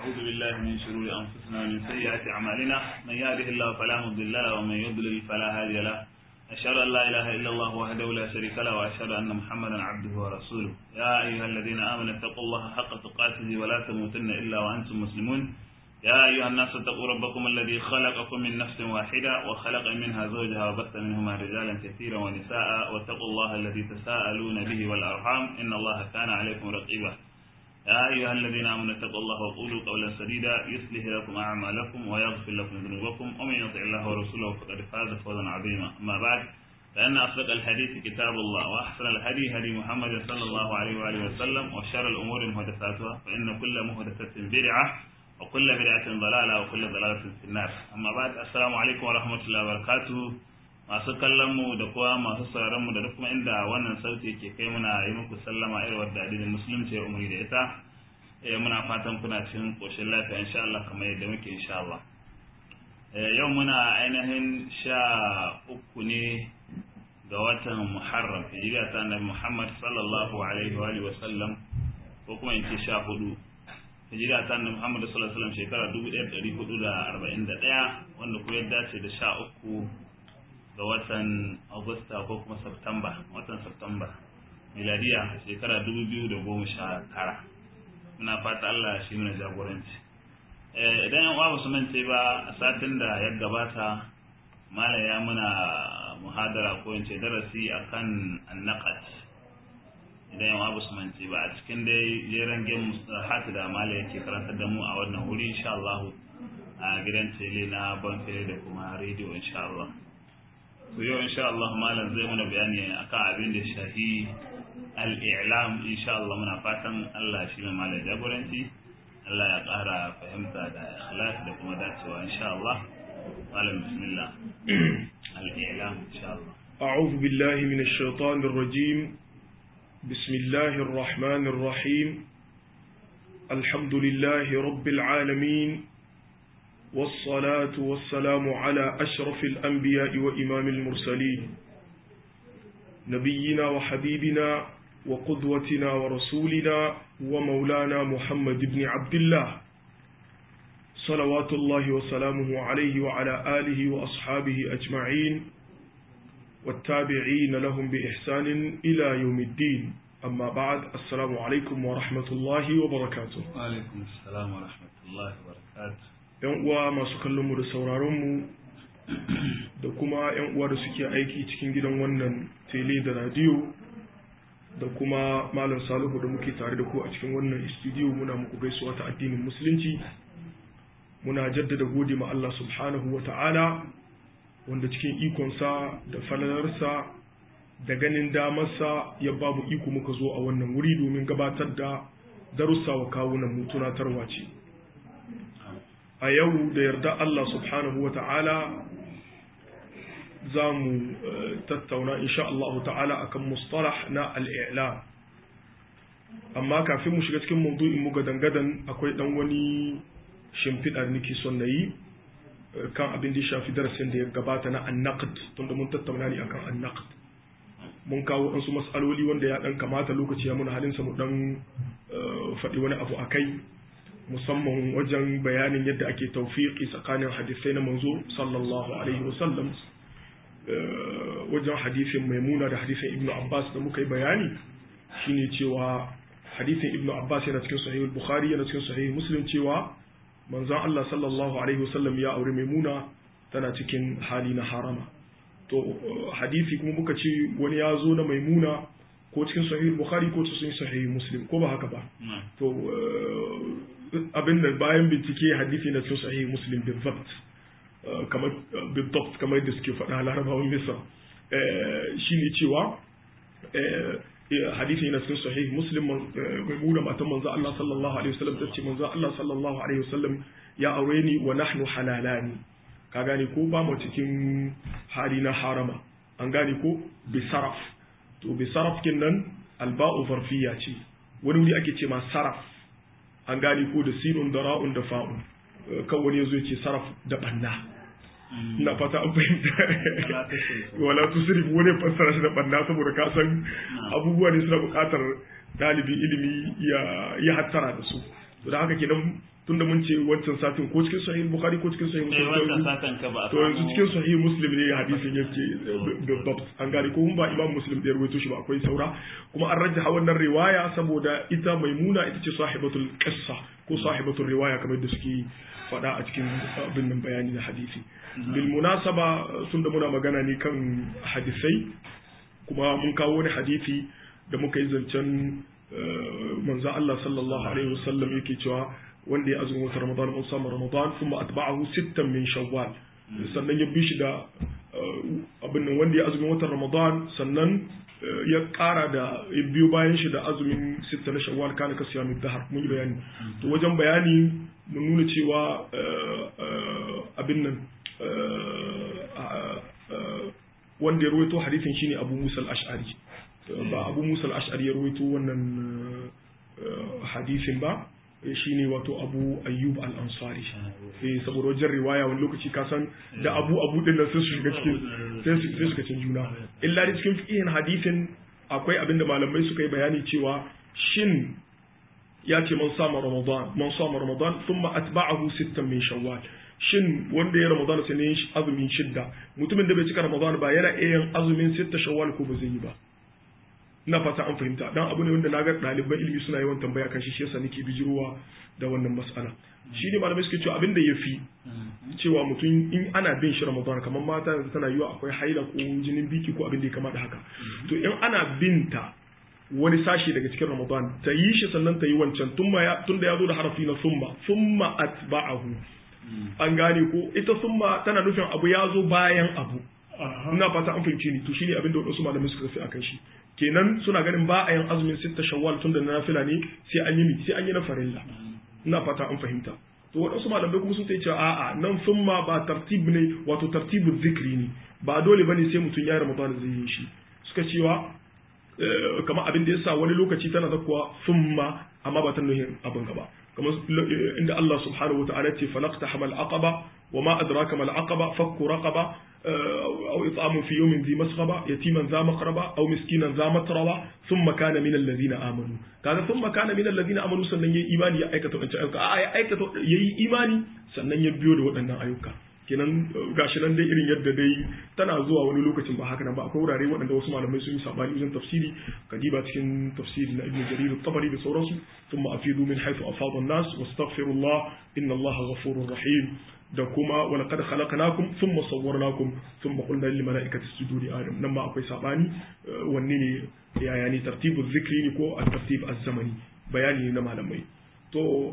ونعوذ بالله من شرور أنفسنا ومن سيئات أعمالنا من يهده الله فلا مضل له ومن يضلل فلا هادي له أشهد أن لا إله إلا الله وحده لا شريك له وأشهد أن محمدا عبده ورسوله يا أيها الذين آمنوا اتقوا الله حق تقاته ولا تموتن إلا وأنتم مسلمون يا أيها الناس اتقوا ربكم الذي خلقكم من نفس واحدة وخلق منها زوجها وبث منهما رجالا كثيرا ونساء واتقوا الله الذي تساءلون به والأرحام إن الله كان عليكم رقيبا يا أيها الذين آمنوا اتقوا الله وقولوا قولا سديدا يصلح لكم أعمالكم ويغفر لكم ذنوبكم ومن يطع الله ورسوله فقد فاز فوزا عظيما أما بعد فإن أصدق الحديث كتاب الله وأحسن الهدي هدي محمد صلى الله عليه وآله وسلم وشر الأمور محدثاتها فإن كل محدثة بدعة وكل بدعة ضلالة وكل ضلالة في النار أما بعد السلام عليكم ورحمة الله وبركاته masu kallon mu da kuwa masu sauraron mu da duk kuma inda wannan sauti ke kai muna yi muku sallama irin wadda addinin musulunci ya umuri da ita eh muna fatan kuna cikin koshin lafiya insha Allah kamar yadda muke insha Allah yau muna ainihin sha uku ne ga watan Muharram hijira ta Annabi Muhammad sallallahu alaihi wa alihi wa sallam ko kuma in ce sha hudu hijira ta Annabi Muhammad sallallahu alaihi wa sallam shekara 1441 wanda kuma ya dace da sha uku ga watan Agusta ko kuma Septemba watan Septemba miladiya shekara dubu biyu da goma sha tara muna fata Allah shi mana jagoranci idan yan uwa su mance ba a satin da ya gabata mala ya muna muhadara ko in ce darasi akan annaqat idan yan uwa su mance ba a cikin dai jeren gem hatu da mala yake karantar da mu a wannan wuri insha Allah a gidan tele na banfere da kuma rediyo insha Allah to yau insha Allah malam zai mana bayani akan abin da shahi al-i'lam insha Allah muna fatan Allah shi ne malam jagoranci Allah ya ƙara fahimta da ikhlas da kuma dacewa insha Allah malam bismillah al-i'lam insha Allah أعوذ بالله من الشيطان الرجيم بسم الله الرحمن الرحيم الحمد لله رب العالمين والصلاة والسلام على أشرف الأنبياء وإمام المرسلين نبينا وحبيبنا وقدوتنا ورسولنا ومولانا محمد بن عبد الله صلوات الله وسلامه عليه وعلى آله وأصحابه أجمعين والتابعين لهم بإحسان إلى يوم الدين أما بعد السلام عليكم ورحمة الله وبركاته وعليكم السلام ورحمة الله وبركاته yan uwa masu kallonmu da sauraronmu da kuma yan uwa da suke aiki cikin gidan wannan tele da radiyo da kuma malam salihu da muke tare da ku a cikin wannan studio muna muku gaisuwa ta addinin musulunci muna jaddada gode ma Allah subhanahu wa ta'ala wanda cikin ikonsa da falalarsa da ganin damarsa ya babu iko muka zo a wannan wuri domin gabatar da darussa wa kawunan mu tunatarwa ce a yau da yarda Allah subhanahu wa ta'ala za mu tattauna insha Allah ta'ala akan mustalah na al'ila amma kafin mu shiga cikin maudu'in mu gadan-gadan akwai dan wani shimfiɗa nake son na yi kan abin da ya shafi darasin da ya gabata na annaqd tunda mun tattauna ne akan annaqd mun kawo wasu mas'aloli wanda ya dan kamata lokaci ya muna halinsa mu dan faɗi wani abu akai musamman wajen bayanin yadda ake taufiƙi tsakanin hadisai na manzo sallallahu alaihi wasallam wajen hadisin maimuna da hadisin ibnu abbas da muka yi bayani shine cewa hadisin ibnu abbas yana cikin sahihul bukhari yana cikin sahih muslim cewa manzon Allah sallallahu alaihi wasallam ya aure maimuna tana cikin hali na harama to hadisi kuma muka ce wani ya zo na maimuna ko cikin sahih bukhari ko cikin sahih muslim ko ba haka ba to abin da bayan bincike hadisi na cikin sahih muslim bizabt kamar bizabt kamar da suke faɗa larabawan misra shine cewa hadisi na cikin sahih muslim maimuna matan manzo Allah sallallahu alaihi wasallam tace manzo Allah sallallahu alaihi wasallam ya aure ni wa nahnu halalani ka gane ko ba mu cikin hali na harama an gane ko bi saraf to bi saraf kin nan alba'u zarfiya ce wani wuri ake ce ma saraf an gane ko da sinun da ra'un da fa'un kan wani yazo yace saraf da banna ina fata an fahimta wala tusrif wani fassara shi da banna saboda ka san abubuwa ne suna buƙatar dalibin ilimi ya ya hattara da su to da haka kenan tunda mun ce wancan satin ko cikin sahih bukhari ko cikin sahih eh wancan satin ka ba a to yanzu samu- cikin sahih muslim ne hadisin yake babbab an gane ko mun ba imam muslim da ya rawaito shi ba akwai saura kuma an rajjaha wannan riwaya saboda ita maimuna ita ce sahibatul qissa ko sahibatul riwaya kamar da suke faɗa a cikin abin nan bayani na hadisi bil munasaba sun da muna magana ne kan hadisai kuma mun kawo wani hadisi da muka yi zancen eh, manzo Allah sallallahu alaihi wasallam yake cewa wanda ya azumi wata Ramadan mun samu Ramadan kuma atba'ahu sittan min Shawwal sannan ya bi shi da eh, abin nan wanda ya azumi watan Ramadan sannan eh, ya kara da ya biyo bayan shi da azumin sitta na Shawwal kana ka siyamu dahar mun yi bayani to wajen bayani mun nuna cewa eh, eh, abin nan eh, ah, eh, wanda ya ruwaito hadisin shine Abu Musa al-Ash'ari ba Abu Musa al-Ash'ari ya ruwaito wannan eh, hadisin ba eh, shine wato Abu Ayyub al-Ansari eh saboda wajen riwaya wani lokaci ka san da Abu Abu din nan sai su shiga cikin sai su sai su shiga cikin juna illa da cikin fiqhin hadisin akwai abin da malamai suka yi bayani cewa shin ya ce man sama Ramadan man sama Ramadan thumma atba'ahu sittan min Shawwal shin wanda ya Ramadan sai ne azumin shidda mutumin da bai cika Ramadan ba yana iya yin azumin sitta Shawwal ko ba zai yi ba ina fata an fahimta dan abu ne wanda na ga ɗaliban ilimi suna yawan tambaya kan shi shi yasa nake bijirowa da wannan mas'ala shi ne malamai suke cewa abin da ya fi cewa mutum in ana bin shi ramadan kamar mata yanzu tana yiwa akwai haila ko jinin biki ko abin da ya kama da haka to in ana binta wani sashi daga cikin ramadan ta yi shi sannan ta yi wancan tun da ya zo da harafi na summa summa atba'ahu an gane ko ita summa tana nufin abu ya zo bayan abu ina fata an fahimci ni to shine abin da wasu malamai suka tafi akan shi kenan suna ganin ba a yin azumin sitta shawwal tun da na nafila ne sai an yi mi sai an yi na farilla ina fata an fahimta to waɗansu malamai kuma sun ce cewa a'a nan summa ba tartib ne wato tartibu zikri ne ba dole bane sai mutum ya ramadan zai yi shi suka cewa eh, kamar abin da yasa wani lokaci tana zakkuwa summa amma ba ta nuhin abin gaba kamar eh, inda Allah subhanahu wataala ce falaqta hamal aqaba wa ma adraka mal aqaba fakku raqaba أو إطعام في يوم ذي مسغبة يتيما ذا مقربة أو مسكينا ذا متربة ثم كان من الذين آمنوا kaga ثم كان من الذين آمنوا sannan yayi imani ya aikata wancan ayyuka a ya aikata yayi imani sannan ya biyo da waɗannan ayyuka kenan gashi nan dai irin yadda dai tana zuwa wani lokacin ba haka nan ba akwai wurare waɗanda wasu malamai sun yi sabani wajen tafsiri kadiba cikin tafsiri na ibnu jarir at-tabari da sauransu thumma afidu min haythu afada an-nas wastaghfirullah inna allaha ghafurur rahim da kuma wala kad khalaqnakum thumma sawwarnakum thumma qulna lil malaikati isjudu li adam nan ma akwai sabani wanne ne yaya ne tartibu zikri ne ko at-tartib az-zamani bayani ne na malamai to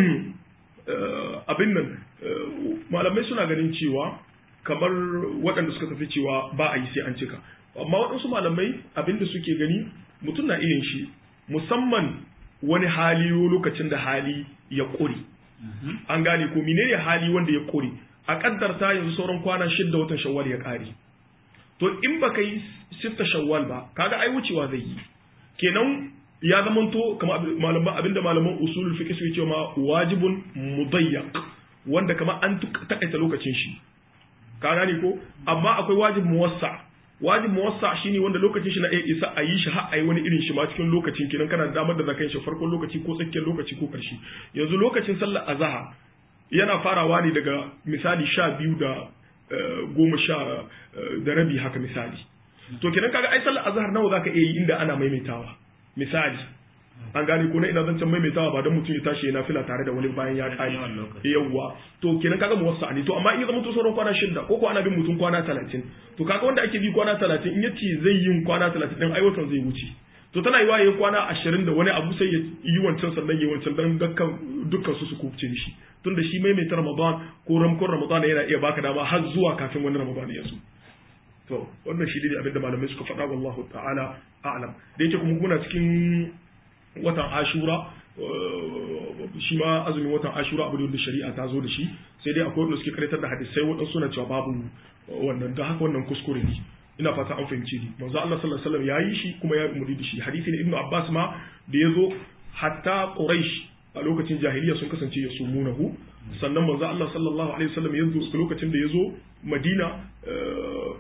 abin nan malamai suna ganin cewa kamar waɗanda suka tafi cewa ba a yi sai an cika amma waɗansu malamai abin da suke gani mutum na iya shi musamman wani hali lokacin da hali ya ƙure an gane ko menene hali wanda ya kore a kaddarta yanzu sauran kwana shidda watan shawwal ya kare to in baka yi sitta shawwal ba kaga ai wucewa zai yi kenan ya zamanto kamar malaman abinda malaman usulul fiqh suke cewa wajibun mudayyaq wanda kamar an takaita lokacin shi ka gane ko amma akwai wajib muwassa wajib muwassa shine wanda lokacin shi na iya isa a yi shi har a yi wani irin shi ma cikin lokacin kenan kana damar da zaka yi shi farkon lokaci ko tsakiyar lokaci ko karshe yanzu lokacin sallar azhar yana farawa ne daga misali sha biyu da goma sha da rabi haka misali to kenan kaga ai sallar azhar nawa zaka iya yi inda ana maimaitawa misali an gane ko na ina zan can maimaitawa ba don mutum ya tashi yana fila tare da wani bayan ya kare yawwa to kenan kaga muwassa ne to amma in ya zama to sauran kwana shida ko ko ana bin mutum kwana talatin to kaga wanda ake bi kwana talatin in yace zai yin kwana talatin din aiwatan zai wuce to tana yi waye kwana ashirin da wani abu sai ya yi wancan sannan ya wancan dan dukkan dukkan su su kubce shi tunda shi maimaita ramadan ko ramkon ramadan yana iya baka dama har zuwa kafin wani ramadan ya zo to wannan shi ne abinda malamai suka faɗa wallahu ta'ala a'lam da yake kuma muna cikin watan ashura shi ma azumin watan ashura abu da shari'a ta zo da shi sai dai akwai wanda suke karatar da hadisai waɗansu suna cewa babu wannan da haka wannan kuskure ne ina fata an fahimci ni manzo Allah sallallahu alaihi wasallam yayi shi kuma ya umuri da shi hadisi ne ibnu abbas ma da yazo hatta quraish a lokacin jahiliya sun kasance ya sumunahu sannan manzo Allah sallallahu alaihi wasallam yazo lokacin da yazo madina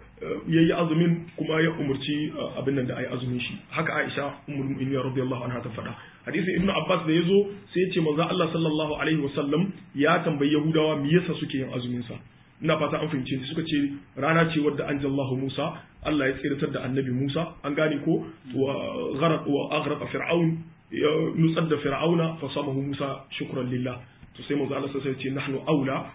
yayi azumin kuma ya umurci abin nan da ayi azumin shi haka Aisha ummul mu'minin radiyallahu anha ta faɗa hadisin ibnu abbas da yazo sai ya ce manzo Allah sallallahu alaihi wasallam ya tambayi yahudawa me yasa suke yin azumin sa ina fata an fahimce suka ce rana ce wadda anjallahu Musa Allah ya tsiratar da annabi Musa an gane ko wa gharaq wa aghraq fir'aun ya nutsar da fir'auna fa samahu Musa shukran lillah to sai manzo Allah sai ya ce nahnu aula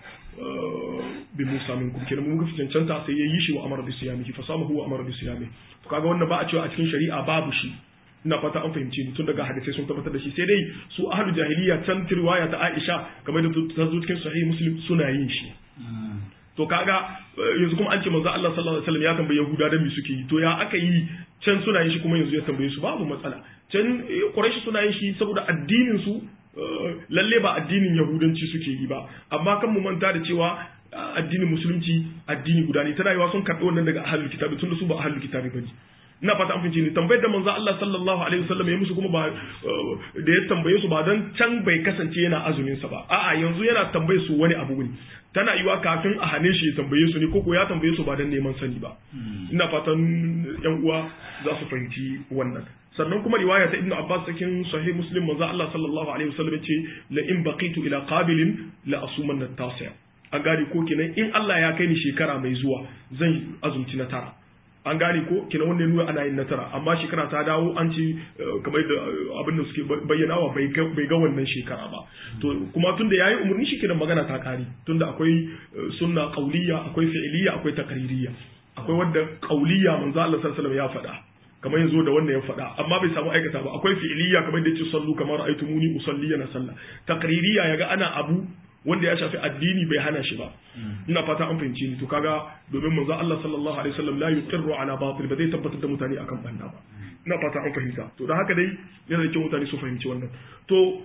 bi Musa minkum kenan mun ga cancanta sai ya yi shi wa amara bi siyamihi fa samahu wa amara bi siyamihi to kaga wannan ba a cewa a cikin shari'a babu shi ina fata an fahimci ni tun daga hadisai sun tabbatar da shi sai dai su ahlul jahiliya can riwaya ta Aisha kamar da ta zo cikin sahih Muslim suna yin shi to kaga yanzu kuma an ce manzo Allah sallallahu alaihi wasallam ya tambaye Yahuda dan me suke yi to ya aka yi can suna yin shi kuma yanzu ya tambaye su babu matsala can Quraysh suna yin shi saboda addinin su lalle ba addinin Yahudanci suke yi ba amma kan mu manta da cewa addinin musulunci addini guda ne tana yiwa sun karɓi wannan daga ahlul kitabi tunda su ba ahlul kitabi bane ina fata an fahimci ne tambayar da manzo Allah sallallahu alaihi wasallam ya musu kuma ba da ya tambaye su ba dan can bai kasance yana azumin sa ba a'a yanzu yana tambaye su wani abu ne tana yiwa kafin a hane shi ya tambaye su ne ko ko ya tambaye su ba dan neman sani ba ina fatan yan uwa za su fahimci wannan sannan kuma riwaya ta ibnu abbas cikin sahih muslim manzo Allah sallallahu alaihi wasallam ya ce la in baqitu ila qabilin la asumanna tasi an gane ko kenan in Allah ya kai ni shekara mai zuwa zan azumci na tara an gane ko kina wannan nuna ana yin nasara amma shekara ta dawo an ci kamar da abin da suke bayyanawa bai ga wannan shekara ba to kuma tunda yayi umarni shi kenan magana ta kare tunda akwai sunna qauliyya akwai fi'liyya akwai taqririyya akwai wanda qauliyya manzo Allah sallallahu alaihi wasallam ya faɗa kamar yanzu da wannan ya faɗa amma bai samu aikata ba akwai fi'liyya kamar da yace sallu kamar ra'aytumuni usalli na sallah taqririyya yaga ana abu wanda ya shafi addini bai hana shi ba ina fata an fahimci ni to kaga domin manzo Allah sallallahu alaihi wasallam la yuqirru ala batil ba zai tabbatar da mutane akan banda ba ina fata an fahimta to da haka dai yana da kyau mutane su fahimci wannan to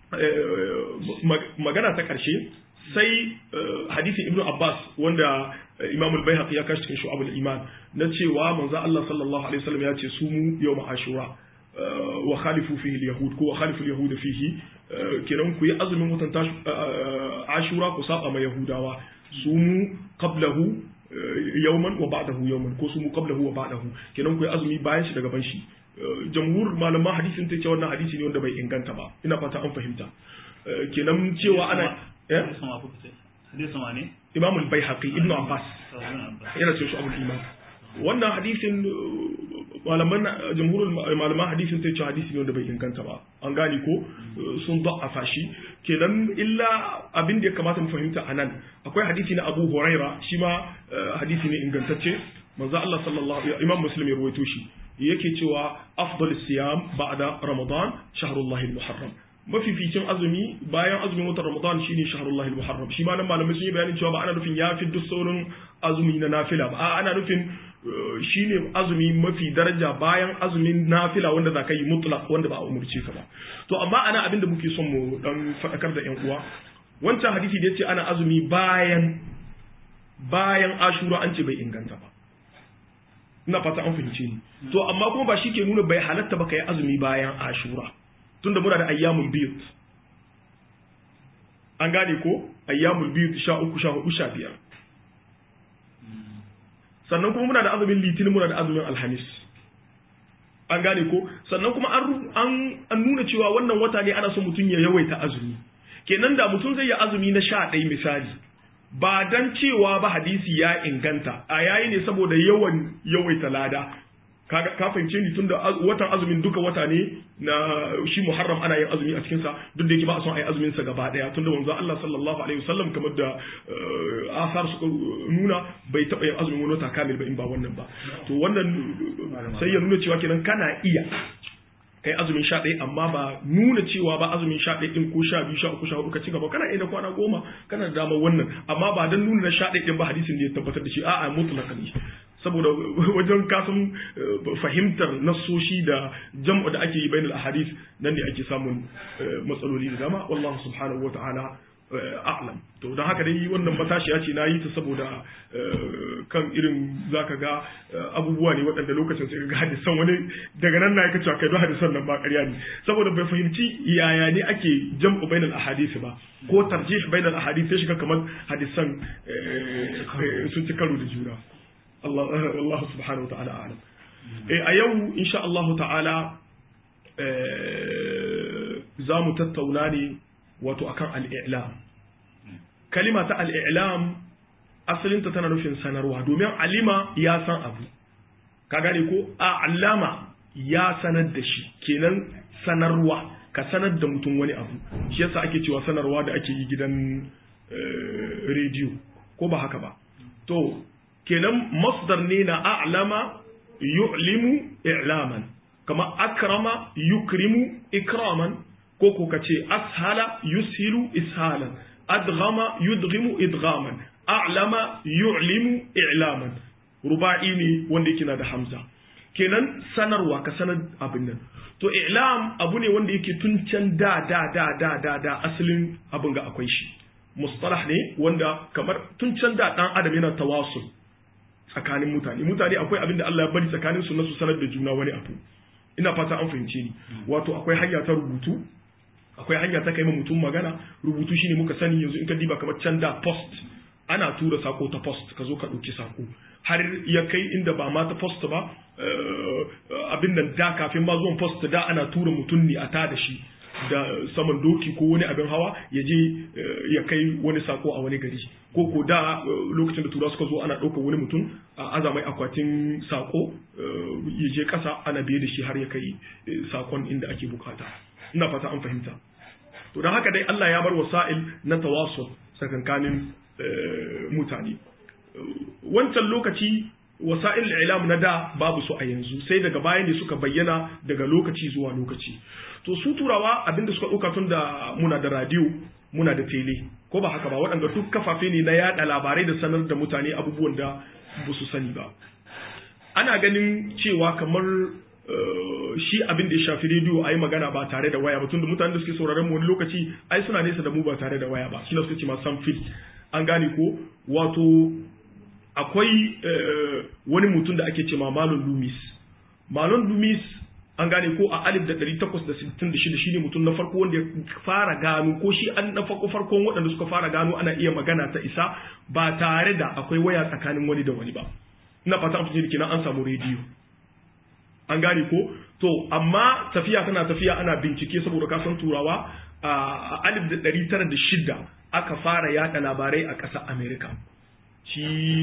magana ta karshe sai hadisin ibnu abbas wanda imam al-baihaqi ya kashi cikin shu'abul iman na cewa manzo Allah sallallahu alaihi wasallam ya ce sumu yawm ashura wa khalifu fihi al-yahud ko wa khalifu al-yahud fihi kenan ku yi azumin watan ashura ku saba ma yahudawa su mu qablahu yawman wa ba'dahu yawman ko su mu qablahu wa ba'dahu kenan ku yi azumi bayan shi daga ban shi jamhur malaman hadisin ta ce wannan hadisi ne wanda bai inganta ba ina fata an fahimta kenan cewa ana hadisin wa ne imam al-baihaqi ibnu abbas yana ce shi abul iman wannan hadisin malaman jamhurul malaman hadisin sai ce hadisi ne wanda bai inganta ba an gane ko sun da'afa shi kenan illa abin da ya kamata mu fahimta anan akwai hadisi na Abu Huraira shi ma hadisi ne ingantacce manzo Allah sallallahu imam muslim ya rawaito shi yake cewa afdal siyam ba'da ramadan shahrullahi al-muharram mafificin azumi bayan azumin watan ramadan shine shahrullahi al-muharram shi ma nan malamai sun yi bayanin cewa ba ana nufin ya fi duk sauran azumi na nafila ba ana nufin shine azumi mafi daraja bayan azumin nafila wanda za ka yi mutlaq wanda ba a umurce ka ba to amma ana abin da muke son mu dan faɗakar da yan uwa wancan hadisi da yace ana azumi bayan bayan ashura an ce bai inganta ba ina fata an fahimce ni to amma kuma ba shi ke nuna bai halatta ba kai azumi bayan ashura tunda muna da ayyamul bid an gane ko ayyamul bid sha uku sha hudu sha biyar sannan kuma muna da azumin litinin muna da azumin alhamis an gane ko sannan kuma an nuna cewa wannan wata ne ana so mutum ya yawaita azumi kenan da mutum zai yi azumi na sha ɗaya misali ba dan cewa ba hadisi ya inganta a yayi ne saboda yawan yawaita lada ka fahimce ni tunda watan azumin duka wata ne na shi muharram ana yin azumi a cikinsa duk da yake ba a son a yi azumin sa gaba daya tunda manzo Allah sallallahu alaihi wasallam kamar da asar suka nuna bai taba yin azumin wani wata kamil ba in ba wannan ba to wannan sai ya nuna cewa kenan kana iya kai azumin sha ɗaya amma ba nuna cewa ba azumin sha ɗaya ɗin ko sha biyu sha uku sha hudu ka ci gaba kana iya da kwana goma kana da damar wannan amma ba don nuna na sha ɗaya ɗin ba hadisin da ya tabbatar da shi a'a mutlaka ne saboda wajen kasan fahimtar nasoshi da jam'u da ake yi bainal ahadith nan ne ake samun matsaloli da dama wallahu subhanahu wa ta'ala a'lam to don haka dai wannan matashiya ce na yi ta saboda kan irin zaka ga abubuwa ne waɗanda lokacin sai ga hadisan wani daga nan na yaka cewa kai don hadisan nan ba ƙarya ne saboda bai fahimci yaya ne ake jam'u bainal ahadith ba ko tarjih bainal ahadith sai shiga kamar hadisan sun ci karo da juna Allah Allah subhanahu wa ta'ala a'lam eh a yau insha Allah ta'ala za mu tattauna ne wato akan al-i'lam kalima ta al-i'lam asalinta tana nufin sanarwa domin alima ya san abu ka gane ko a'lama ya sanar da shi kenan sanarwa ka sanar da mutum wani abu shi yasa ake cewa sanarwa da ake yi gidan rediyo ko ba haka ba to kenan masdar ne na a'lama yu'limu i'laman kama akrama yukrimu ikraman ko ko kace ashala yushilu ishalan adghama yudghimu idghaman a'lama yu'limu i'laman ruba'i ne wanda yake na da hamza kenan sanarwa ka sanar abin nan to i'lam abu ne wanda yake tun can da da da da da da asalin abin ga akwai shi mustalah ne wanda kamar tun can da dan adam yana tawasul tsakanin mutane mutane akwai abin da Allah ya bari tsakanin su na su sanar da juna wani abu ina fata an fahimce ni wato akwai hanya ta rubutu akwai hanya ta kai ma mutum magana rubutu shine muka sani yanzu in ka diba kamar can da post ana tura sako ta post ka zo ka ɗauki sako har ya kai inda ba ma ta post ba abin nan da kafin ma zuwan post da ana tura mutum ne a ta da shi da saman doki ko wani abin hawa ya je ya kai wani sako a wani gari ko ko da lokacin da tura suka zo ana ɗaukar wani mutum a azamai akwatin sako ya je ƙasa ana biye da shi har ya kai sakon inda ake bukata ina fata an fahimta to don haka dai Allah ya bar wasa'il na tawasul sakankanin mutane wancan lokaci wasa'il ilam na da babu su a yanzu sai daga baya ne suka bayyana daga lokaci zuwa lokaci to su turawa abinda suka ɗauka tun da muna da radio muna da tele ko ba haka ba waɗanda duk kafafe ne na yaɗa labarai da sanar da mutane abubuwan da ba su sani ba ana ganin cewa kamar shi abin da ya shafi rediyo a yi magana ba tare da waya ba tunda mutanen da suke sauraron mu wani lokaci ai suna nesa da mu ba tare da waya ba shi suka ce ma san fil an gane ko wato akwai wani mutum da ake ce ma malon lumis malon lumis an gane ko a alif da ɗari takwas da sittin da shida shi ne mutum na farko wanda ya fara gano ko shi an na farko farkon waɗanda suka fara gano ana iya magana ta isa ba tare da akwai waya tsakanin wani da wani ba ina fata an fice kenan an samu rediyo an gane ko to amma tafiya tana tafiya ana bincike saboda kasan turawa a alif da ɗari tara da shida aka fara yada labarai a ƙasar america shi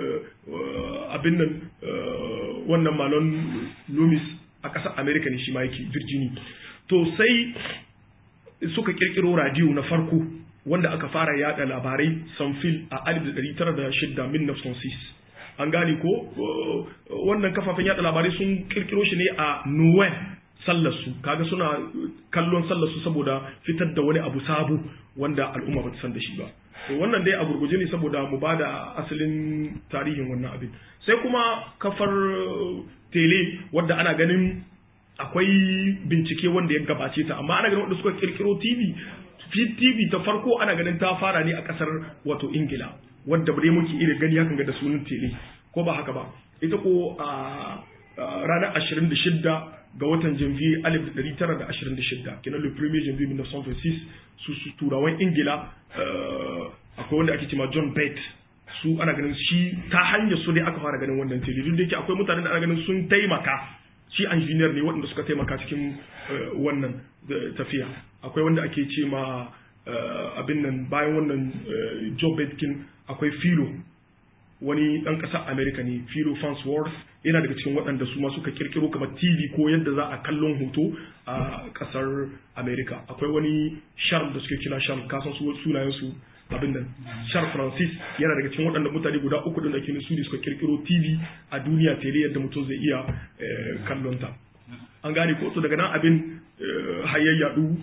abin nan wannan malon loomis a ƙasar america ne shi ma yake virginia to sai suka kirkiro radiyo na farko wanda aka fara yada labarai sanfil a alif da ɗari tara da shida min an gane ko wannan kafafen yada labarai sun kirkiro shi ne a Noel sallarsu kaga suna kallon sallarsu saboda fitar da wani abu sabu wanda al'umma bata san da shi ba to wannan dai a gurguje ne saboda mu bada asalin tarihin wannan abin sai kuma kafar tele wadda ana ganin akwai bincike wanda ya gabace ta amma ana ganin wanda suka kirkiro TV TV ta farko ana ganin ta fara ne a kasar wato Ingila wadda dai muke iya gani hakan ga da sunan tele ko ba haka ba ita ko a ranar 26 ga watan janvier 1926 kenan le premier janvier 1926 su su turawan ingila akwai wanda ake cewa john bate su ana ganin shi ta hanyar su ne aka fara ganin wannan tele duk da yake akwai mutanen da ana ganin sun taimaka shi engineer ne waɗanda suka taimaka cikin wannan tafiya akwai wanda ake ce ma abin nan bayan wannan joe betkin akwai filo wani ɗan ƙasar america ne philo farnsworth yana daga cikin waɗanda su ma suka kirkiro kamar tv ko yadda za a kallon hoto a ƙasar america akwai wani charles da suke kira charles kasan su sunayen su abin nan charles francis yana daga cikin waɗanda mutane guda uku ɗin da ke su ne suka kirkiro tv a duniya tele yadda mutum zai iya kallon ta an gane ko daga nan abin hayayyadu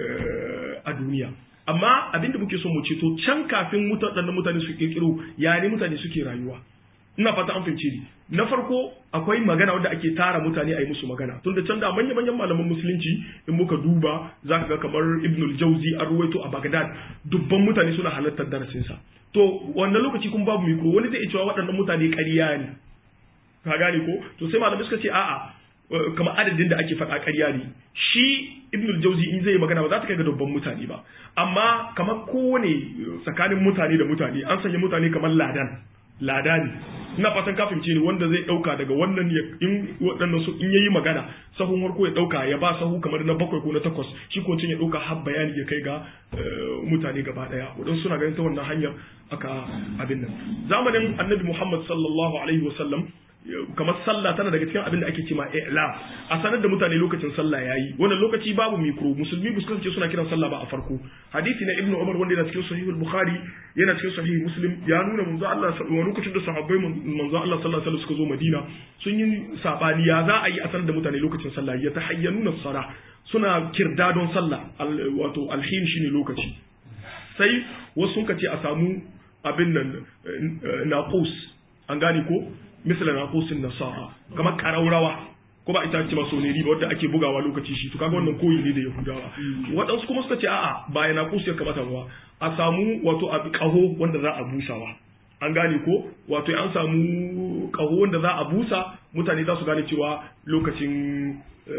a duniya amma abinda muke so mu ce to can kafin waɗannan mutane su kirkiro ya ne mutane suke rayuwa ina fata an fahimce ni na farko akwai magana wanda ake tara mutane a yi musu magana tun da can da manya manyan malaman musulunci in muka duba za ka ga kamar ibnul jauzi an ruwaito a bagdad dubban mutane suna halartar darasinsa to wannan lokaci kun babu mikro wani zai cewa waɗannan mutane ƙarya ne ka gane ko to sai malamai suka ce a'a kamar adadin da ake faɗa ƙarya ne shi ibnul jauzi in zai magana ba za ta kai ga dubban mutane ba amma kamar kowane tsakanin mutane da mutane an sanya mutane kamar ladan lada ne ina fatan ka fahimce ni wanda zai dauka daga wannan ya in waɗannan su in yayi magana sahun farko ya dauka ya ba sahu kamar na bakwai ko na takwas shi ko ya dauka har bayani ya kai ga mutane gaba daya wadan suna ganin ta wannan hanyar aka abin nan zamanin annabi Muhammad sallallahu alaihi wasallam kamar sallah tana daga cikin abin da ake cewa i'la a sanar da mutane lokacin sallah yayi wannan lokaci babu mikro musulmi ba su suna kiran sallah ba a farko hadisi na ibnu umar wanda yana cikin sahih bukhari yana cikin sahih muslim ya nuna manzo Allah wani lokacin da sahabbai manzo Allah sallallahu alaihi wasallam suka zo madina sun yi sabani ya za a yi a sanar da mutane lokacin sallah ya tahayyanuna sala suna kirdadon sallah wato alhin shine lokaci sai wasu sun ce a samu abin nan naqus an gane ko misali na kusin nasara kamar karaurawa ko ba ita ce masoneri ba wadda ake bugawa lokaci shi to kaga wannan koyi ne da yahudawa waɗansu kuma suka ce a'a ba yana kusu ya kamata ba a samu wato a kaho wanda za a busawa an gane ko wato an samu kaho wanda za a busa mutane za su gane cewa lokacin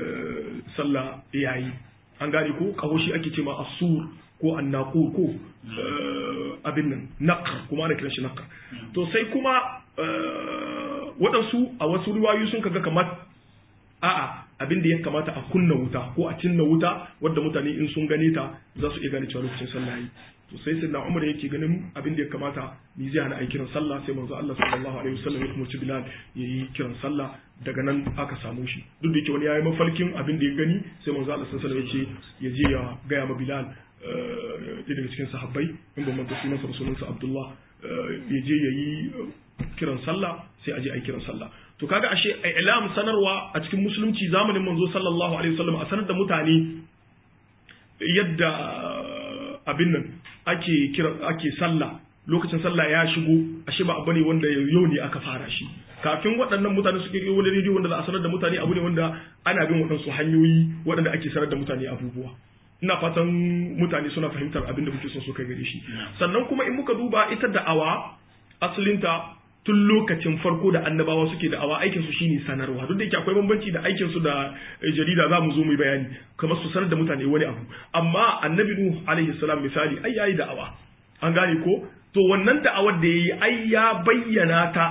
sallah yayi an gane ko kaho shi ake cewa asur ko annaqur ko abin nan naqr kuma ana kiran shi naqr to sai kuma waɗansu a wasu riwayoyi sun kaga kamar a'a abin da ya kamata a kunna wuta ko a cinna wuta wadda mutane in sun gane ta za su iya gane cewa lokacin sallah yi to sai sai na umar yake ganin abin da ya kamata ni zai hana a kiran sallah sai manzo Allah sallallahu alaihi wasallam ya umarci Bilal ya yi kiran sallah daga nan aka samu shi duk da yake wani yayi mafalkin abin da ya gani sai manzo Allah sallallahu alaihi wasallam ya ce ya je ya gaya ma Bilal ɗaya daga cikin sahabbai in ban manta sunansa da sunansa Abdullah ya je ya yi kiran sallah sai a je a yi kiran sallah to kaga ashe ilam sanarwa a cikin musulunci zamanin manzo sallallahu alaihi wasallam a sanar da mutane yadda abin nan ake kira ake sallah lokacin sallah ya shigo ashe ba abu ne wanda yau ne aka fara shi kafin waɗannan mutane suke yi wani rediyo wanda za a sanar da mutane abu ne wanda ana bin waɗansu hanyoyi waɗanda ake sanar da mutane abubuwa ina fatan mutane suna fahimtar abin da muke son su kai gare shi sannan kuma in muka duba ita da'awa asalinta tun lokacin farko da annabawa suke da'awa aikin su shine sanarwa duk da yake akwai bambanci da aikin su da jarida za mu zo mu bayani kamar su sanar da mutane wani abu amma annabi nuh alaihi salam misali ai yayi da'awa an gane ko to wannan da'awar da yayi ai ya bayyana ta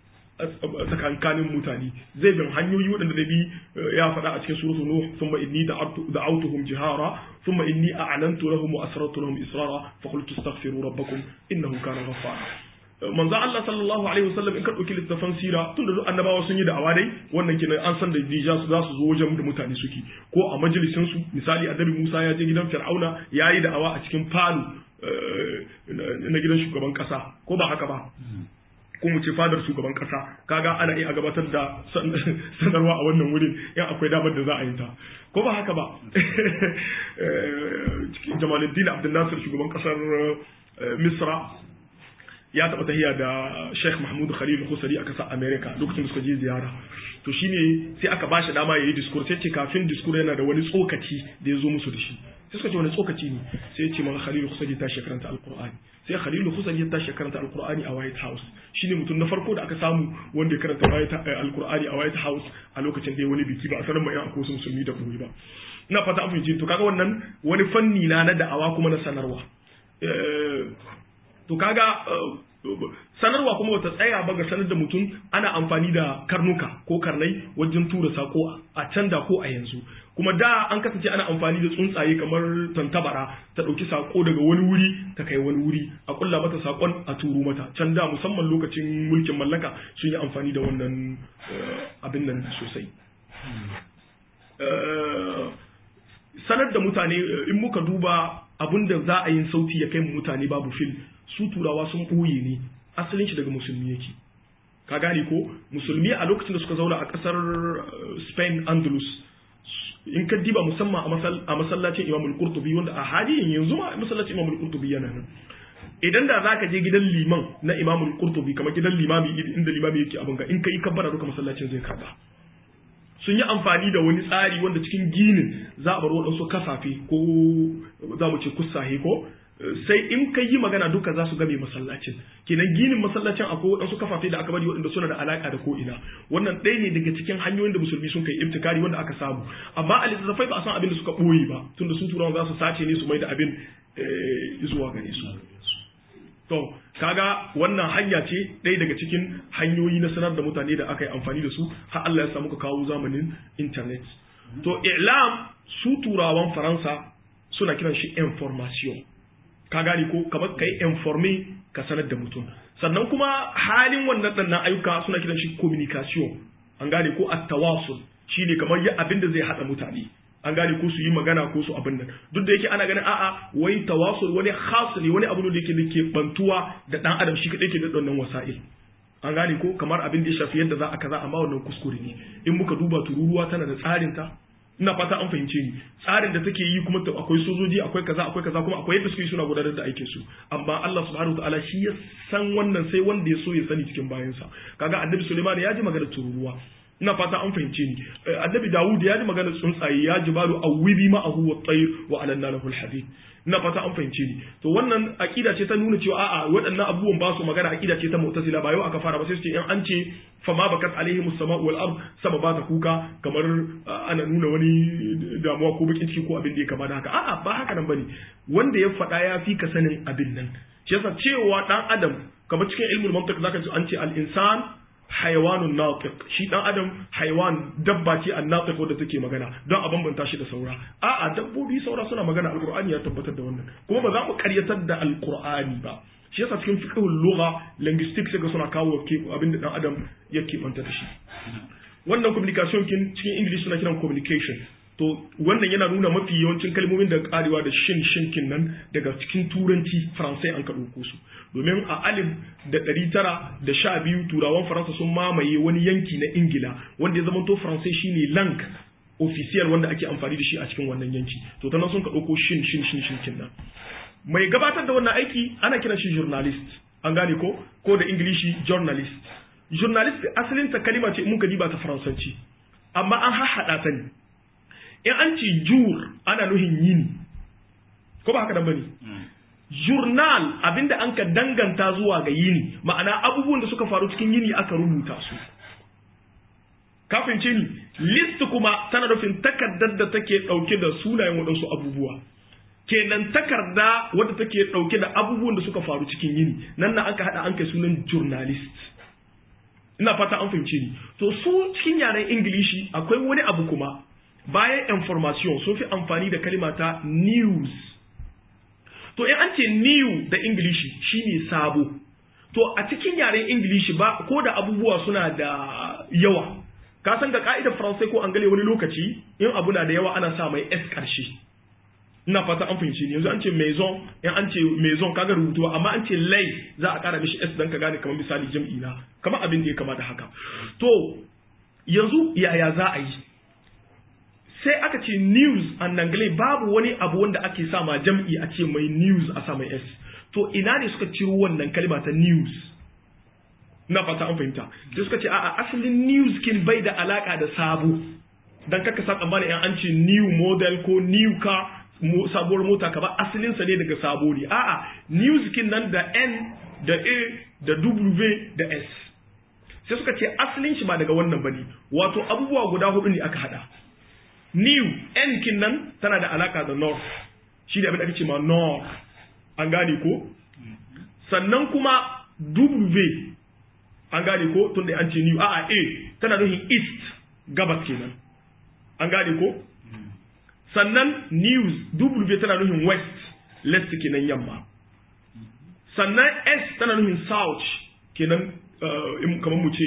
tsakankanin mutane zai bin hanyoyi waɗanda da bi ya faɗa a cikin suratul nuh thumma inni da'awtuhum jihara thumma inni a'lantu lahum wa asrartu lahum israra fa qultu astaghfiru rabbakum innahu kana ghaffara manzo Allah sallallahu alaihi wasallam in ka dauki littafan sira tun da annabawa sun yi da dai wannan kenan an san da dija su za su zo wajen da mutane suke ko a majalisin su misali annabi Musa ya je gidan Fir'auna yayi da awa a cikin falo na gidan shugaban kasa ko ba haka ba ko mu ce fadar shugaban kasa kaga ana iya gabatar da sanarwa a wannan wurin in akwai damar da za a yi ta ko ba haka ba Jamaluddin Abdul Nasir shugaban kasar Misra ya taɓa tahiya da Sheikh Mahmud Khalil Khusari a ƙasar America lokacin da suka je ziyara to shine sai aka bashi dama yayi discourse sai ce kafin discourse yana da wani tsokaci da ya zo musu da shi sai suka ce wani tsokaci ne sai ya ce mana Khalil Khusari ta shekaranta Alqur'ani sai Khalil Khusari ya ta shekaranta Alqur'ani a White House shine mutum na farko da aka samu wanda ya karanta Alqur'ani a White House a lokacin da ya wani biki ba a sanar mai akwai wasu musulmi da koyi ba ina fata an fahimci to kaga wannan wani fanni na na da'awa kuma na sanarwa to kaga sanarwa kuma wata tsaya ba ga sanar da mutum ana amfani da karnuka ko karnai wajen tura sako a can da ko a yanzu kuma da an kasance ana amfani da tsuntsaye kamar tantabara ta ɗauki sako daga wani wuri ta kai wani wuri a kulla mata sakon a turo mata can da musamman lokacin mulkin mallaka sun yi amfani da wannan abin nan sosai sanar da mutane in muka duba abin da za a yin sauti ya kai mutane babu fil su turawa sun ɓoye ne asalin shi daga musulmi yake ka gane ko musulmi a lokacin da suka zauna a ƙasar spain andalus in ka diba musamman a masallacin imam al-qurtubi wanda a halin yanzu ma masallacin imam al-qurtubi yana nan idan da zaka je gidan liman na imam al-qurtubi kamar gidan limami inda limami yake abin ga in kai kabbara duka masallacin zai karba sun yi amfani da wani tsari wanda cikin ginin za a bar waɗansu kasafe ko za mu ce kusahe ko sai in ka yi magana duka za su game masallacin kenan ginin masallacin akwai waɗansu kafafe da aka bari waɗanda suna da alaƙa da ko'ina wannan ɗaya ne daga cikin hanyoyin da musulmi sun kai ibtikari wanda aka samu amma a littattafai ba a san abin da suka ɓoye ba tunda su turawan za su sace ne su mai da abin zuwa gare su to kaga wannan hanya ce ɗaya daga cikin hanyoyi na sanar da mutane da aka yi amfani da su har Allah ya samu ka kawo zamanin internet to i'lam su turawan faransa suna kiran shi information ka gane ko kamar kai informe ka sanar da mutum sannan kuma halin wannan ɗannan ayyuka suna kiran shi communication an gane ko at-tawasul shine kamar yi abin da zai hada mutane an gane ko su yi magana ko su abin nan duk da yake ana ganin a'a wai tawasul wani khas ne wani abu ne da yake da ke bantuwa da dan adam shi kadai ke da wannan wasa'il an gane ko kamar abin da ya shafi yadda za a kaza amma wannan kuskure ne in muka duba tururuwa tana da tsarin ta ina fata an fahimce ni tsarin da take yi kuma akwai sojoji akwai kaza akwai kaza kuma akwai yadda suke suna gudanar da aikin su amma Allah subhanahu wataala shi ya san wannan sai wanda ya so ya sani cikin bayansa kaga annabi Sulaiman ya ji magana tururuwa ina fata an fahimce ni annabi Dawud ya ji magana tsuntsaye ya ji balu awibi ma'ahu wa tayr wa alanna lahu alhadid ina fata an fahimce ni to wannan akida ce ta nuna cewa a'a waɗannan abubuwan ba su magana akida ce ta mu'tazila ba yau aka fara ba sai su ce in an ce fa ma bakat alaihim as-sama'u wal ard sama ba ta kuka kamar ana nuna wani damuwa ko bakin ciki ko abin da ya kama da haka a'a ba haka nan bane wanda ya faɗa ya fi ka sanin abin nan shi yasa cewa dan adam kamar cikin ilmul mantiq zaka ji an ce al-insan hayawanun natiq shi dan adam hayawan dabba ce an natiq wanda take magana don a bambanta shi da saura a'a dabbobi saura suna magana alqur'ani ya tabbatar da wannan kuma ba za mu karyatar da alqur'ani ba shi yasa cikin fiqhul lugha linguistics sai suna kawo abin da dan adam yake banta da shi wannan communication kin cikin english suna kiran communication to wannan yana nuna mafi yawancin kalmomin da karewa da shin shinkin nan daga cikin turanci faransai an ka ɗauko su domin a alif da ɗari tara da sha biyu turawan faransa sun mamaye wani yanki na ingila wanda ya zama to faransai shine lang official wanda ake amfani da shi a cikin wannan yanki to ta nan sun ka ɗauko shin shin shin shinkin nan mai gabatar da wannan aiki ana kiran shi journalist an gane ko ko da ingilishi journalist journalist asalin ta kalima ce mun ka diba ta faransanci amma an hahaɗa ta ne in an ce jur ana nuhin yini ko ba haka nan bane journal abinda an ka danganta zuwa ga yini ma'ana abubuwan da suka faru cikin yini aka rubuta su kafin ce ni list kuma tana nufin takardar da take dauke da sunayen waɗansu abubuwa kenan takarda wadda take dauke da abubuwan da suka faru cikin yini nan na aka hada an kai sunan journalist ina fata an fahimce ni to su cikin yaren ingilishi akwai wani abu kuma bayan information sun fi amfani da kalima ta news to in an ce new da ingilishi shine sabo to a cikin yaren ingilishi ba ko da abubuwa suna da yawa ka san ga ka'idar faransai ko angale wani lokaci in abu na da yawa ana sa mai s karshe ina fata an fahimci ne yanzu an ce maison in an ce maison kaga rubutuwa amma an ce lay za a kara mishi s dan ka gane kamar misali jam'i na kamar abin da ya kama da haka to yanzu yaya za a yi sai aka ce news a nangle babu wani abu wanda ake sa ma jam'i a ce mai news a sa mai s to ina ne suka ciro wannan kalma ta news na fata an fahimta sai suka ce a'a asalin news kin bai da alaka da sabo dan kaka sa tsammani in an ce new model ko new car sabuwar mota ka ba asalin sa ne daga sabo ne a'a news kin nan da n da a da w da s sai suka ce asalin shi ba daga wannan bane wato abubuwa guda hudu ne aka hada new n kin nan tana da alaka da north shi da abin da ake ce ma north an gane ko sannan kuma w an gane ko tun da an ce new a'a a tana nufin east gabas kenan an gane ko sannan news w tana nufin west left kenan yamma sannan s tana nufin south kenan kamar mu ce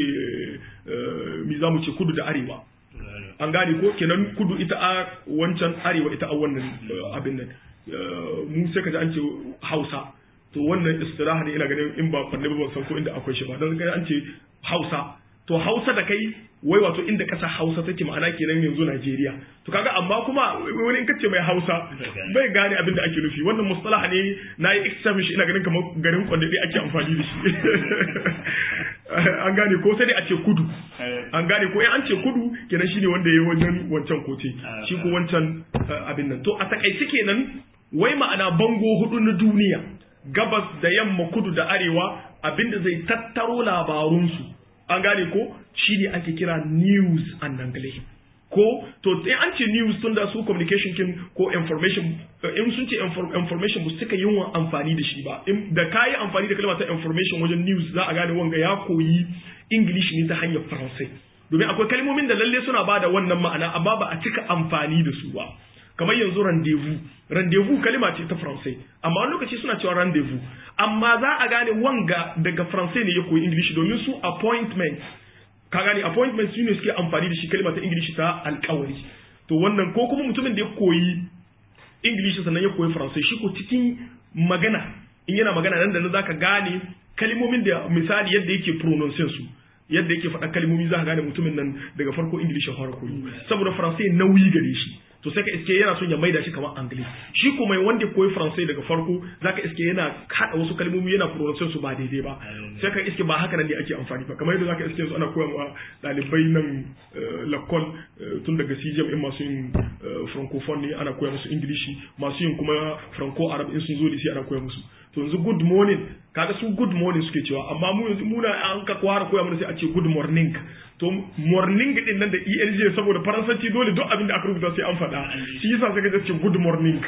mi za mu ce kudu da arewa an gane ko kenan kudu ita a wancan arewa ita a wannan abin nan mu sai ka ji an ce hausa to wannan istiraha ne ina ganin in ba kwanne ba san ko inda akwai shi ba dan ga an ce hausa to hausa da kai wai wato inda kasa hausa take ma'ana kenan yanzu Najeriya to kaga amma kuma wani in kace mai hausa bai gane abin da ake nufi wannan mustalaha ne nayi examine shi ina ganin kamar garin kwanne dai ake amfani da shi an gane ko sai dai a ce kudu an gane ko an ce kudu kenan shine wanda yayi wajen wancan kote shi ko wancan abin nan to a takaice kenan wai ma'ana bango hudu na duniya gabas da yamma kudu da arewa abinda zai tattaro labarunsu an gane ko shine ake kira news an nangle ko to in an ce news tun da su communication kin ko information in sun ce information ba suka yin amfani da shi ba da kayi amfani da kalmar ta information wajen news za a gane wanga ya koyi english ne ta hanyar faransai domin akwai kalmomin da lalle suna bada wannan ma'ana amma ba a cika amfani da su ba kamar yanzu rendezvous rendezvous kalima ce ta faransai amma wani lokaci suna cewa rendezvous amma za a gane wanga daga faransai ne ya koyi english domin su appointment ka gane appointment su ne suke amfani da shi kalima ta english ta alkawari to wannan ko kuma mutumin da ya koyi english sannan ya koyi faransai shi ko cikin magana in yana magana nan da nan zaka gane kalmomin da misali yadda yake pronunciation su yadda yake faɗa kalmomi za ka gane mutumin nan daga farko english ya fara koyi saboda faransai nauyi gare shi to sai ka iske yana son ya maida shi kamar anglis shi ko mai wanda koyi faransai daga farko zaka iske yana hada wasu kalmomi yana pronunciation su ba daidai ba sai ka iske ba haka nan ne ake amfani ba kamar yadda zaka iske su ana koya wa dalibai nan lakol tun daga CJM in masu yin francophone ne ana koya musu ingilishi masu yin kuma franco arab in sun zo da shi ana koya musu to yanzu good morning kaga su good morning suke cewa amma mu yanzu muna an ka kwara koya mana sai a ce good morning to morning din nan da ELJ saboda faransanci dole duk abin da aka rubuta sai an faɗa shi yasa sai ka ce good morning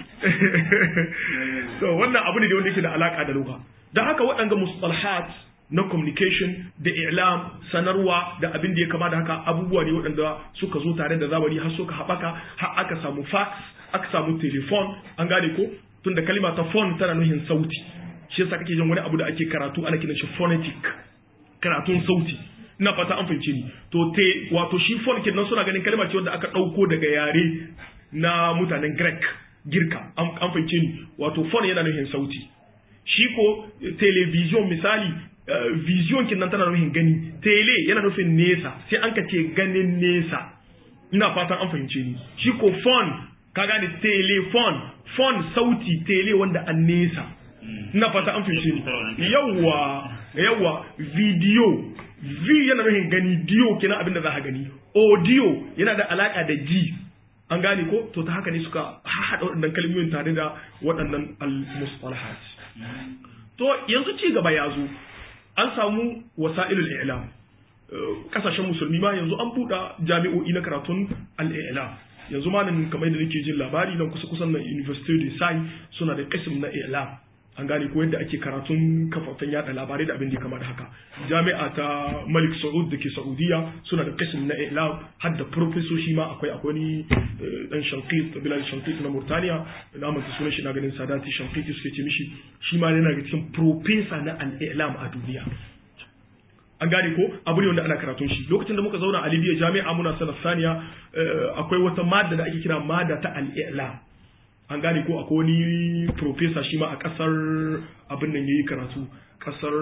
so wannan abu ne da wanda yake da alaka da lugha dan haka waɗanga mustalahat na communication da i'lam sanarwa da abin da ya kama da haka abubuwa ne waɗanda suka zo tare da zamani har suka haɓaka har aka samu fax aka samu telephone an gane ko tunda kalima ta phone tana nuhin sauti shi yasa kake jin wani abu da ake karatu ana kiran shi phonetic karatun sauti ina fata an fahimce ni to te wato shi phone kenan suna ganin kalma ce wanda aka dauko daga yare na mutanen Greek girka an fahimce ni wato phone yana nufin sauti shi ko television misali vision kenan tana nufin gani tele yana nufin nesa sai an ka ce ganin nesa ina fatan an fahimce ni shi ko phone ka gane telephone phone sauti tele wanda an nesa ina fata an fahimce ni yawwa yawwa video v yana nufin gani dio kenan abin da za ka gani audio yana da alaka da ji an gane ko to ta haka ne suka haɗa waɗannan kalmomin tare da waɗannan al-mustalahat to yanzu ci gaba ya zo an samu wasa'ilul i'lam kasashen musulmi ma yanzu an buɗa jami'o'i na karatun al-i'lam yanzu ma nan kamar da nake jin labari nan kusa kusan na university de sai suna da kasim na i'lam an gane ko yadda ake karatun kafafen yada labarai da abin da ya kama da haka jami'a ta malik saud da ke saudiya suna da kasim na ilam har da profesoshi ma akwai akwai ni dan shankit bilal shankit na murtaniya na manta sunan shi na ganin sadati shankit suke ce mishi shi ma yana ga cikin profesa na al-ilam a duniya an gane ko abu ne wanda ana karatun shi lokacin da muka zauna a libya jami'a muna sanar saniya akwai wata madda da ake kira madda ta al-ilam an gane ko akwai wani profesa shi ma a kasar abin nan yayi karatu kasar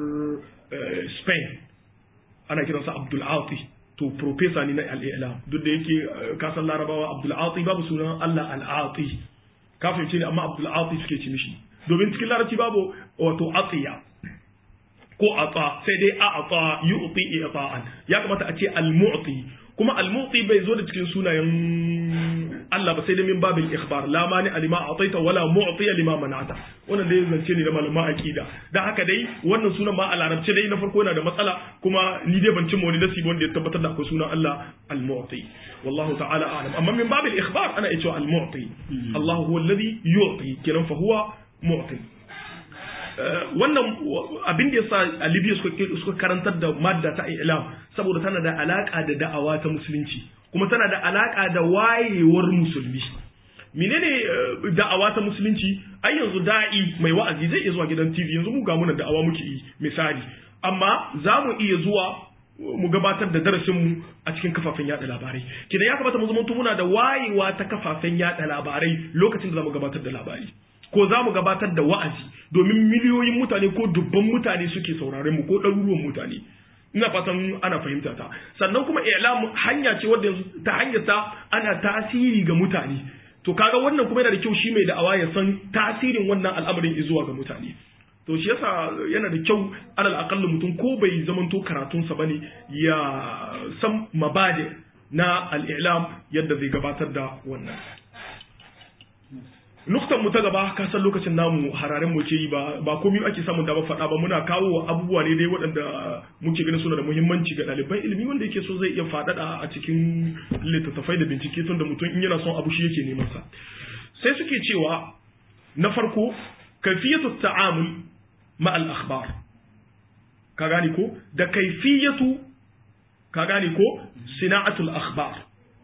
Spain ana kiransa Abdul Ati to profesa ne na al-Ilam duk da yake kasar Larabawa Abdul Ati babu sunan Allah al-Ati kafin ce ne amma Abdul Ati suke ci mishi domin cikin larabci babu wato atiya ko ata sai dai a ata yu'ti i'ta'an ya kamata a ce al-mu'ti kuma al-mu'ti bai zo da cikin sunayen Allah ba sai da min babil ikhbar la mani alima ataita wala mu'tiya lima mana'ata wannan dai zance ne da malama aqida dan haka dai wannan sunan ma a larabci dai na farko yana da matsala kuma ni dai ban cin wani nasi wanda ya tabbatar da akwai sunan Allah al-mu'ti wallahu ta'ala a'lam amma min babil ikhbar ana iya cewa al-mu'ti Allah huwa alladhi yu'ti kenan fa huwa mu'ti wannan abin da yasa a Libya suka karantar da madda ta ilam saboda tana da alaka da da'awa ta musulunci kuma tana da alaka da wayewar musulmi menene da'awa ta musulunci ai yanzu da'i mai wa'azi zai iya zuwa gidan TV yanzu mu ga muna da'awa muke yi misali amma za mu iya zuwa mu gabatar da darasin mu a cikin kafafen yada labarai kidan ya kamata mu zama muna da wayewa ta kafafen yada labarai lokacin da za mu gabatar da labari ko za mu gabatar da wa'azi domin miliyoyin mutane ko dubban mutane suke sauraren mu ko ɗaruruwan mutane ina fatan ana fahimta ta sannan kuma i'lam hanya ce wadda ta hanyar ta ana tasiri ga mutane to kaga wannan kuma yana da kyau shi mai da'awa ya san tasirin wannan al'amarin zuwa ga mutane to shi yasa yana da kyau alal aqallu mutum ko bai zamanto karatunsa bane ya san mabade na al-i'lam yadda zai gabatar da wannan nuktan mu ta gaba ka san lokacin namu hararen mu ke yi ba ba komai ake samun da ba faɗa ba muna kawo abubuwa ne dai waɗanda muke ganin suna da muhimmanci ga ɗaliban ilimi wanda yake so zai iya faɗaɗa a cikin littattafai da bincike tun da mutum in yana son abu shi yake neman sa sai suke cewa na farko kaifiyatu ta'amul ma al akhbar ka gane ko da kaifiyatu ka gane ko sina'atul akhbar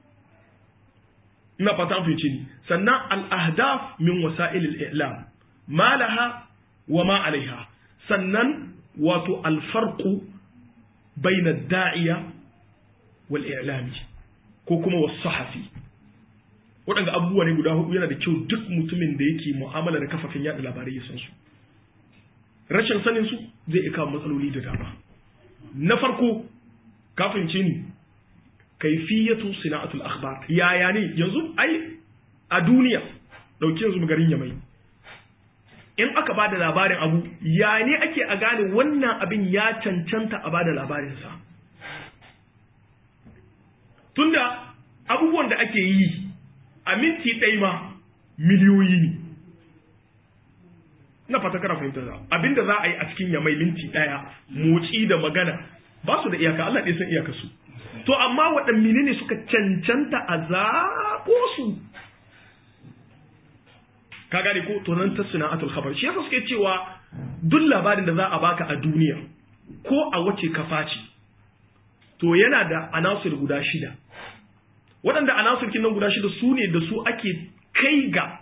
ina fata an fahimci ni sannan al-ahdaf min wasa'il al-i'lam ma laha wa ma alaiha sannan wato al-farqu bayna ad-da'iya wal i'lami ko kuma was-sahafi waɗanda abubuwa ne guda hudu yana da kyau duk mutumin da yake mu'amala da kafafen yada labarai ya san su rashin sanin su zai iya kawo matsaloli da dama na farko ka fahimce ni kaifiyatu sina'atul akhbar yaya ne yanzu ai a duniya dauke yanzu garin yamai in aka bada labarin abu ya ne ake a gane wannan abin ya cancanta a bada labarin sa tunda abubuwan da ake yi a minti ɗaya ma miliyoyi ne na fata kana fahimtar da abinda za a yi a cikin yamai minti ɗaya motsi da magana ba su da iyaka Allah ɗaya san iyaka su to amma waɗanne ne suka cancanta a zaɓo su ka gane ko to nan ta sana'atul khabar shi yasa suke cewa duk labarin da za a baka a duniya ko a wace kafa ce to yana da anasir guda shida waɗanda anasir nan guda shida su ne da su ake kai ga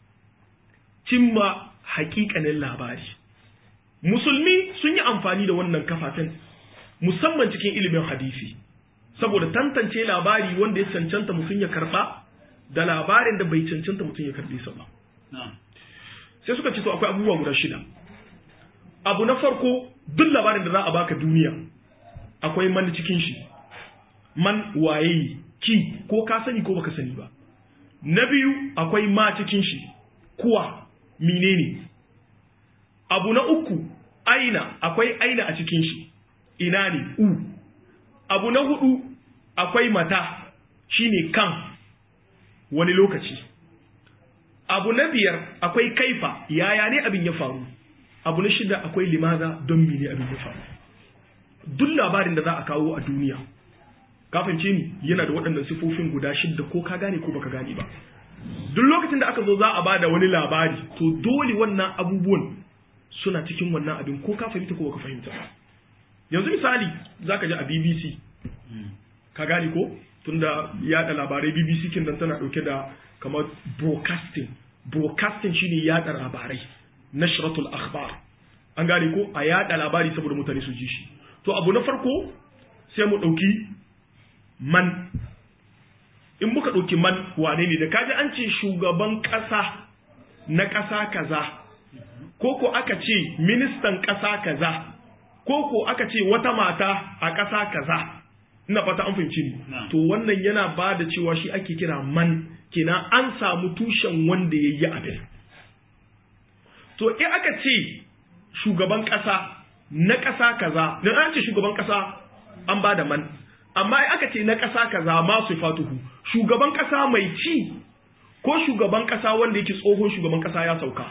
cimma hakikanin labari musulmi sun yi amfani da wannan kafafen musamman cikin ilimin hadisi saboda tantance labari wanda ya cancanta mutum ya karba da labarin da bai cancanta mutum ya karbe sa ba sai suka ce to akwai abubuwa guda shida abu na farko duk labarin da za a baka duniya akwai man cikin shi man waye ki ko ka sani ko baka sani ba na biyu akwai ma cikin shi kuwa menene abu na uku aina akwai aina a cikin shi ina ne u abu na hudu akwai mata shine kan wani lokaci abu na biyar akwai kaifa yaya ne abin ya faru abu na shida akwai limaza don mene abin ya faru duk labarin da za a kawo a duniya kafince ni yana da waɗannan sifofin guda shidda ko ka gane ko baka gane ba duk lokacin da aka zo za a bada wani labari to dole wannan abubuwan suna cikin wannan abin ko ka fahimta ko baka fahimta ba yanzu misali zaka ji a BBC ka gane ko tunda yada labarai BBC kin dan tana dauke da kamar broadcasting broadcasting shine yada labarai nashratul akhbar an gane ko a yada labari saboda mutane su ji shi to abu na farko sai mu dauki man in muka dauki man wane ne da kaji an ce shugaban kasa na kasa kaza ko ko aka ce ministan kasa kaza ko ko aka ce wata mata a kasa kaza ina fata an fahimci ni to wannan yana ba da cewa shi ake kira man kina an samu tushen wanda ya yi abin to in aka ce shugaban ƙasa na ƙasa kaza dan an ce shugaban ƙasa an ba da man amma in aka ce na ƙasa kaza ma su fatuhu shugaban ƙasa mai ci ko shugaban ƙasa wanda yake tsohon shugaban ƙasa ya sauka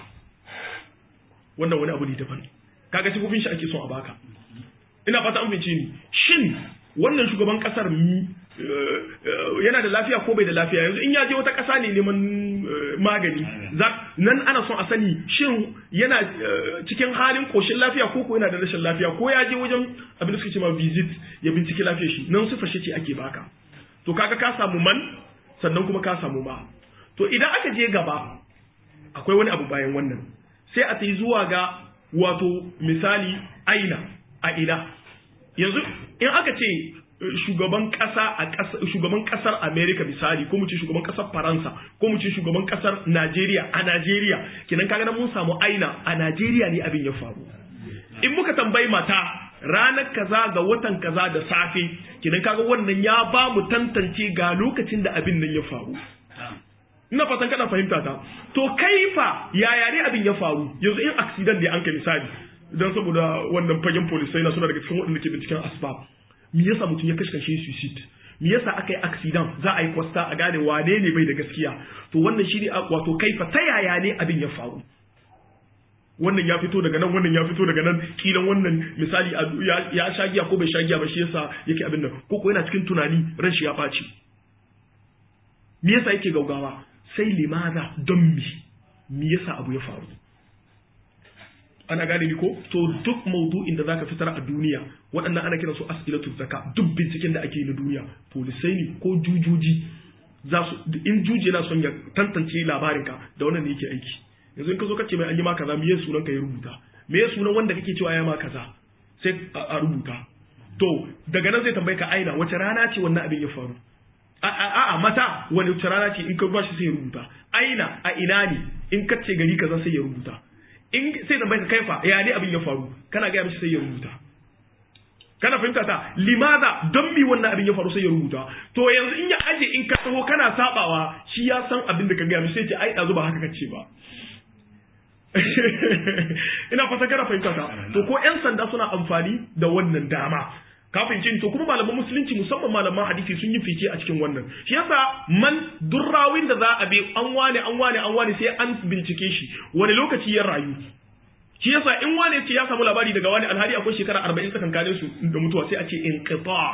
wannan wani abu ne daban kaga sifofin shi ake son a baka ina fata an fahimci ni shin wannan shugaban kasar yana da lafiya ko bai da lafiya yanzu in ya je wata kasa ne neman magani nan ana son a sani shin yana cikin halin koshin lafiya ko ko yana da rashin lafiya ko ya je wajen abin da suke cewa visit ya binciki lafiyar shi nan sifar ce ake baka to kaga ka samu man sannan kuma ka samu ma to idan aka je gaba akwai wani abu bayan wannan sai a yi zuwa ga wato misali aina a ina yanzu in aka ce shugaban kasa a shugaban kasar America misali ko mu ce shugaban kasar Faransa ko mu ce shugaban kasar Najeriya a Najeriya kenan kaga nan mun samu aina a Najeriya ne abin ya faru in muka tambayi mata ranar kaza ga watan kaza da safe kenan kaga wannan ya ba mu tantance ga lokacin da abin nan ya faru ina fatan kana fahimta ta to kaifa yaya ne abin ya faru yanzu in accident da an kai misali dan saboda wannan fagen polisai na suna daga cikin waɗanda ke binciken asbab me yasa mutum ya kashe shi suicide me yasa aka yi accident za a yi kwasta a gane wane ne bai da gaskiya to wannan shi ne wato kaifa ta yaya ne abin ya faru wannan ya fito daga nan wannan ya fito daga nan kilan wannan misali ya sha giya ko bai sha giya ba shi yasa yake abin nan ko ko yana cikin tunani ran shi ya ɓaci me yasa yake gaugawa sai limaza don mi me yasa abu ya faru ana gane ni ko to duk maudu'in da zaka fitar a duniya waɗannan ana kiransu as'ilatu zaka duk binciken da ake yi na duniya polisai ne ko jujuji za su in juji yana son ya tantance labarinka da wannan ne yake aiki yanzu in ka zo kace mai an yi ma kaza me sunan ka ya rubuta me sunan wanda kake cewa ya ma kaza sai a rubuta to daga nan zai tambaye ka aina wace rana ce wannan abin ya faru a'a mata wani wace rana ce in ka ba shi sai ya rubuta aina a ina ne in ka ce gari kaza sai ya rubuta in sai tambaye ka kaifa ya ne abin ya faru kana ga mishi sai ya rubuta kana fahimta ta limaza don mi wannan abin ya faru sai ya rubuta to yanzu in ya aje in ka taho kana sabawa shi ya san abin da ka gaya mishi sai ce ai dazu ba haka kace ba ina fata kana fahimta ta to ko yan sanda suna amfani da wannan dama kafin cin to kuma malaman musulunci musamman malaman hadisi sun yi fice a cikin wannan shi yasa man durrawin da za a bi an wane an wane an wane sai an bincike shi wani lokaci ya rayu shi yasa in wane ce ya samu labari daga wani alhari akwai shekara arba'in tsakankanin su da mutuwa sai a ce in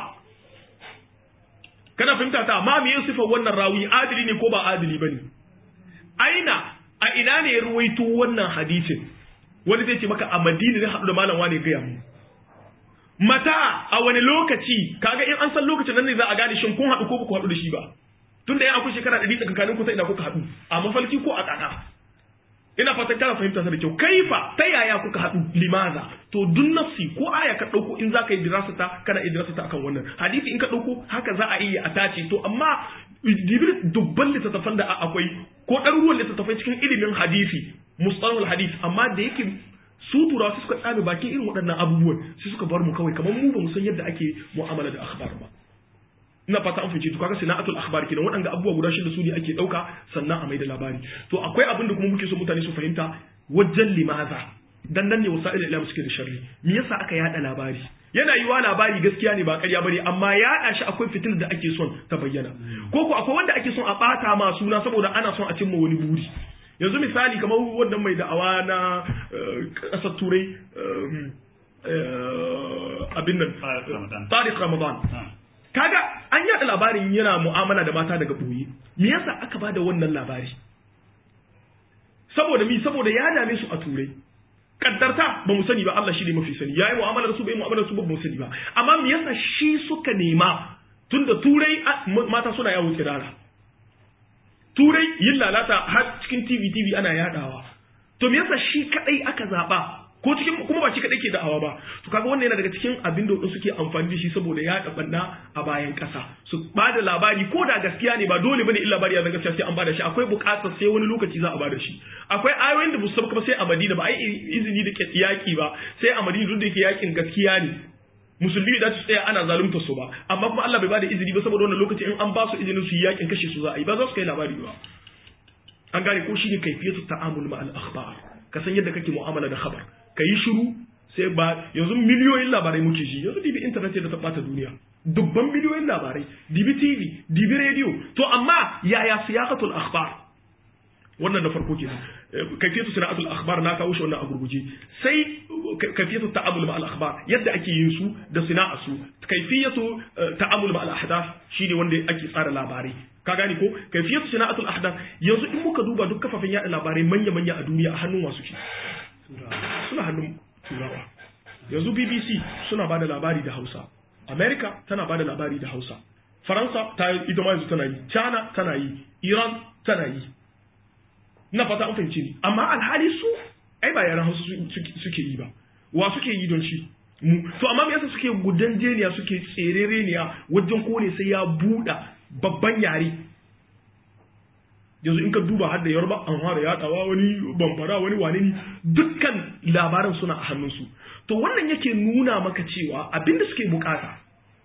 kana fahimta ta ma me sifar wannan rawi adili ne ko ba adili bane aina a ina ne ya ruwaito wannan hadisin wani zai ce maka a madina ne haɗu da malam wane gaya mu mata a wani lokaci kaga in an san lokacin nan ne za a gane shin kun haɗu ko ba ku haɗu da shi ba tunda ya akwai shekara ɗari tsakankanin ku sai ina kuka haɗu a mafalki ko a ƙaƙa ina fatan kana fahimta ta da kyau kaifa ta yaya kuka haɗu limaza to duk nafsi ko aya ka ɗauko in za ka yi dirasata kana yi dirasata akan wannan hadisi in ka ɗauko haka za a iya a tace to amma dibir dubban littattafan da akwai ko ɗaruruwan littattafai cikin ilimin hadisi mustalahul hadis amma da yake su turawa su suka tsame bakin irin waɗannan abubuwan su suka bar mu kawai kamar mu ba mu san yadda ake mu'amala da akhbar ba ina fata an fice to kaga sana'atul akhbar kenan waɗanda abubuwa guda shida su ne ake ɗauka sannan a mai da labari to akwai abin da kuma muke so mutane su fahimta wajen limaza dan nan ne wasa'il ilam suke da sharri me yasa aka yada labari yana yiwa labari gaskiya ne ba ƙarya bane amma yaɗa shi akwai fitil da ake son ta bayyana ko ko akwai wanda ake son a ɓata ma suna saboda ana son a cimma wani buri yanzu misali kamar wannan mai da'awa na ƙasar turai abin nan tariq ramadan kaga an yada labarin yana mu'amala da mata daga boye me yasa aka bada wannan labari saboda mi saboda ya dame su a turai kaddarta ba mu sani ba Allah shi ne mafi sani yayi mu'amala da su bai mu'amala da su ba mu sani ba amma me yasa shi suka nema tunda turai mata suna yawo tsirara turai yin lalata har cikin TV TV ana yadawa to me yasa shi kadai aka zaba ko cikin kuma ba shi kadai ke da'awa ba to kaga wannan yana daga cikin abin da wadanda suke amfani da shi saboda ya banna a bayan kasa su bada labari ko da gaskiya ne ba dole bane illa labari ya zanga gaskiya sai an bada shi akwai bukatar sai wani lokaci za a bada shi akwai ayoyin da musamman kuma sai a Madina ba ai izini da yaki ba sai a Madina duk da yake yakin gaskiya ne musulmi da su tsaya ana zalunta su ba amma kuma Allah bai bada izini ba saboda wannan lokaci in an ba su izinin su yi yakin kashe su za a yi ba za su kai labari ba an gane ko shi ne kaifiyatu ta'amul ma al akhbar ka san yadda kake mu'amala da khabar ka yi shiru sai ba yanzu miliyoyin labarai muke ji yanzu dibi internet da ta bata duniya dubban miliyoyin labarai dibi tv dibi radio to amma yaya siyaqatul akhbar wannan na farko kenan kafiyatu sana'atul akhbar na kawo shi wannan a gurguje sai kafiyatu ta'amul ma al akhbar yadda ake yin su da sana'a su kafiyatu ta'amul ma al ahdath shine wanda ake tsara labarai ka gane ko kafiyatu sana'atul ahdath yanzu in muka duba duk kafafen yada labarai manya manya a duniya a hannun wasu ke suna hannun turawa yanzu bbc suna ba da labari da hausa america tana ba da labari da hausa faransa ta ita ma yanzu tana yi china tana yi iran tana yi na fata an fahimci ni amma alhali su ai ba yaran hausa suke yi ba wa suke yi don shi mu to amma me yasa suke gudan jeniya suke tserereniya wajen kone sai ya buɗa babban yare yanzu in ka duba har da yarba an fara yadawa wani bambara wani wane ne dukkan labaran suna a hannunsu to wannan yake nuna maka cewa abinda suke bukata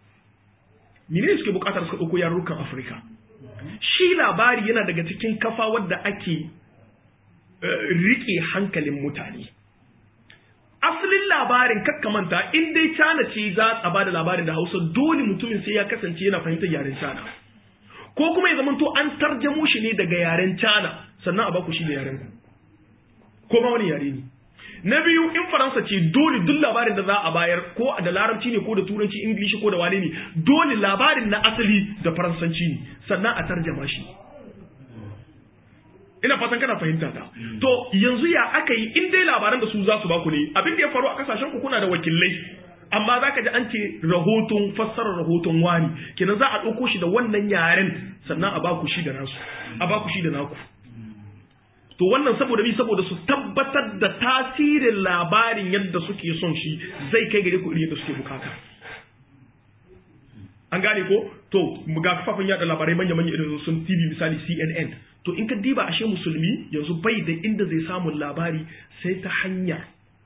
menene suke bukata suka dauko yarurrukan afirka shi labari yana daga cikin kafa wadda ake rike hankalin mutane asalin labarin kakkamanta in dai cana ce za a ba da labarin da hausa dole mutumin sai ya kasance yana fahimtar yaren cana ko kuma ya zamanto an tarjamo shi ne daga yaren cana sannan a baku shi da yaren ku ko ma wani yare ne na biyu in faransa ce dole duk labarin da za a bayar ko da larabci ne ko da turanci ingilishi ko da wane ne dole labarin na asali da faransanci ne sannan a tarjama shi ina fatan kana fahimta ta to yanzu ya aka yi in dai labaran da su za su baku ne abin da ya faru a kasashen ku kuna da wakilai amma zaka ji an ce rahoton fassarar rahoton wani kenan za a ɗauko shi da wannan yaren sannan a baku shi da nasu a baku shi da naku to wannan saboda bi saboda su tabbatar da tasirin labarin yadda suke son shi zai kai gare ku irin yadda suke bukata an gane ko to ga kafafen yada labarai manya manya irin sun TV misali CNN to in ka diba ashe musulmi yanzu bai da inda zai samu labari sai ta hanyar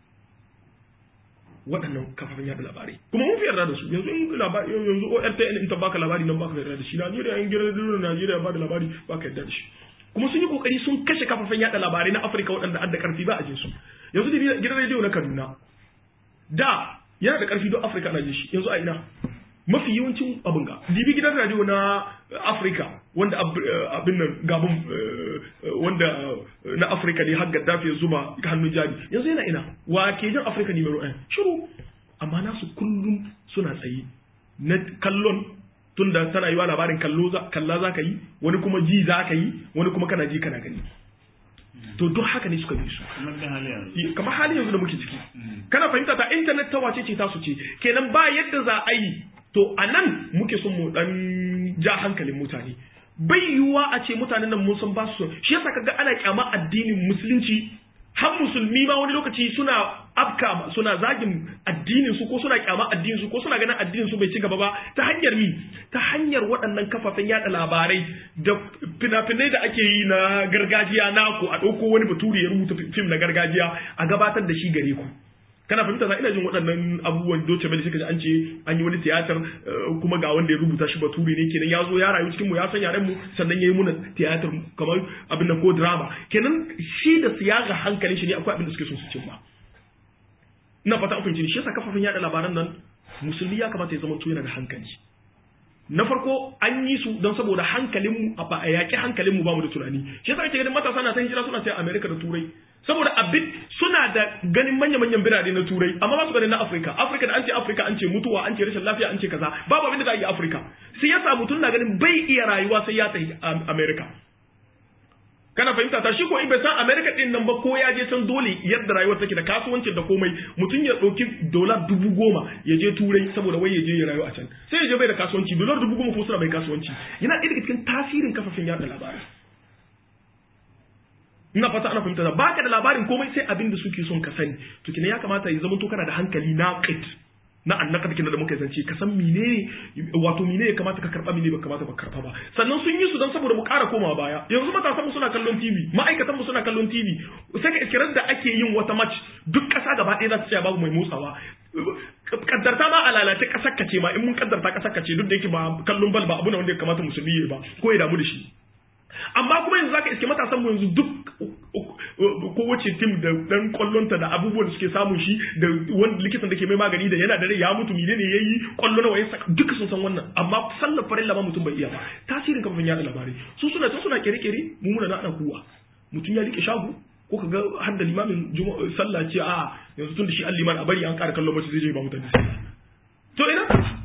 waɗannan kafafen yada labarai kuma mun fi yarda da su yanzu in labari yanzu ORTN in ta baka labari nan baka yarda da shi Najeriya in gidan Najeriya ba da labari baka yarda da shi kuma sun yi kokari sun kashe kafafen yada labarai na Afirka waɗanda adda karfi ba a jin su yanzu da gidan rediyo na Kaduna da yana da karfi don Afirka na jin shi yanzu a ina mafi yawancin abin ga dibi gidan radio na Afirka wanda abin nan gabon wanda na Afirka ne har Gaddafi ya zuba hannun jari yanzu yana ina wa ke jin Afirka ne mai shiru amma nasu kullum suna tsaye na kallon tunda tana yi wa labarin kallo kalla za ka yi wani kuma ji za ka yi wani kuma kana ji kana gani to duk haka ne suka bi su kamar hali yanzu da muke ciki kana fahimta ta internet ta wace ce ta su ce kenan ba yadda za a yi to a nan muke son mu dan ja hankalin mutane bai yiwuwa a ce mutanen nan mun san ba su shi yasa kaga ana kyama addinin musulunci har musulmi ma wani lokaci suna afka suna zagin addinin su ko suna kyama addinin su ko suna ganin addinin su bai ci gaba ba ta hanyar mi ta hanyar waɗannan kafafen yada labarai da fina-finai da ake yi na gargajiya naku a ɗauko wani baturi ya rubuta fim na gargajiya a gabatar da shi gare ku kana fahimta ina jin waɗannan abubuwan doce bai suka ji an ce an yi wani tiyatar kuma ga wanda ya rubuta shi bature ne kenan ya zo ya rayu cikin mu ya san yaren mu sannan ya yi muna tiyatar kamar abin nan ko drama kenan shi da siyaga hankalin shi ne akwai abin da suke son su cimma ina fata an fahimci shi yasa kafafen yada labaran nan musulmi ya kamata ya zama to yana da hankali na farko an yi su don saboda hankalinmu a ba a yaƙi hankalinmu ba mu da tunani shi yasa ake ganin matasa na ta hijira suna sai Amerika da Turai saboda abin suna da ganin manya-manyan birane na Turai amma ba su ganin na Afirka Afirka da an ce Afirka an ce mutuwa an ce rashin lafiya an ce kaza babu abin da za a yi Afirka sai yasa mutum na ganin bai iya rayuwa sai ya tafi Amerika kana fahimta ta shi ko in bai san America din nan ba ko ya je san dole yadda rayuwar take da kasuwancin da komai mutum ya ɗauki dolar dubu goma ya je turai saboda wai ya je ya rayu a can sai ya je bai da kasuwanci dolar dubu goma ko suna bai kasuwanci yana ɗaya daga cikin tasirin kafafen yaɗa labarai ina fata ana fahimta ba ka da labarin komai sai abin da suke son ka sani to kina ya kamata ya zama to kana da hankali na qit na annaka kina da muka zance ka san menene wato menene ya kamata ka karba menene ba kamata ba karba ba sannan sun yi su dan saboda mu ƙara komawa baya yanzu matasan mu suna kallon TV ma'aikatan mu suna kallon TV sai ka iskirar da ake yin wata match duk ƙasa gaba ɗaya za ta tsaya babu mai motsawa kaddarta ma a lalace ƙasar ka ce ma in mun kaddarta ƙasar ka ce duk da yake ba kallon bal ba abu ne wanda ya kamata musulmi ya ba ko ya damu da shi amma kuma yanzu zaka iske matasan mu yanzu duk kowace tim da dan kwallonta da abubuwan da suke samun shi da wani likitan da ke mai magani da yana da rai ya mutu mine ne yayi kwallo nawa ya saka duka sun san wannan amma sallar farilla ma mutum bai iya ba tasirin kafin yada labarai su suna ta suna kere-kere mu muna na ana kuwa mutum ya rike shago ko ka ga har da limamin sallah ce a yanzu tun da shi an liman a bari an ƙara kallon mace zai je ba mutane sallah to ina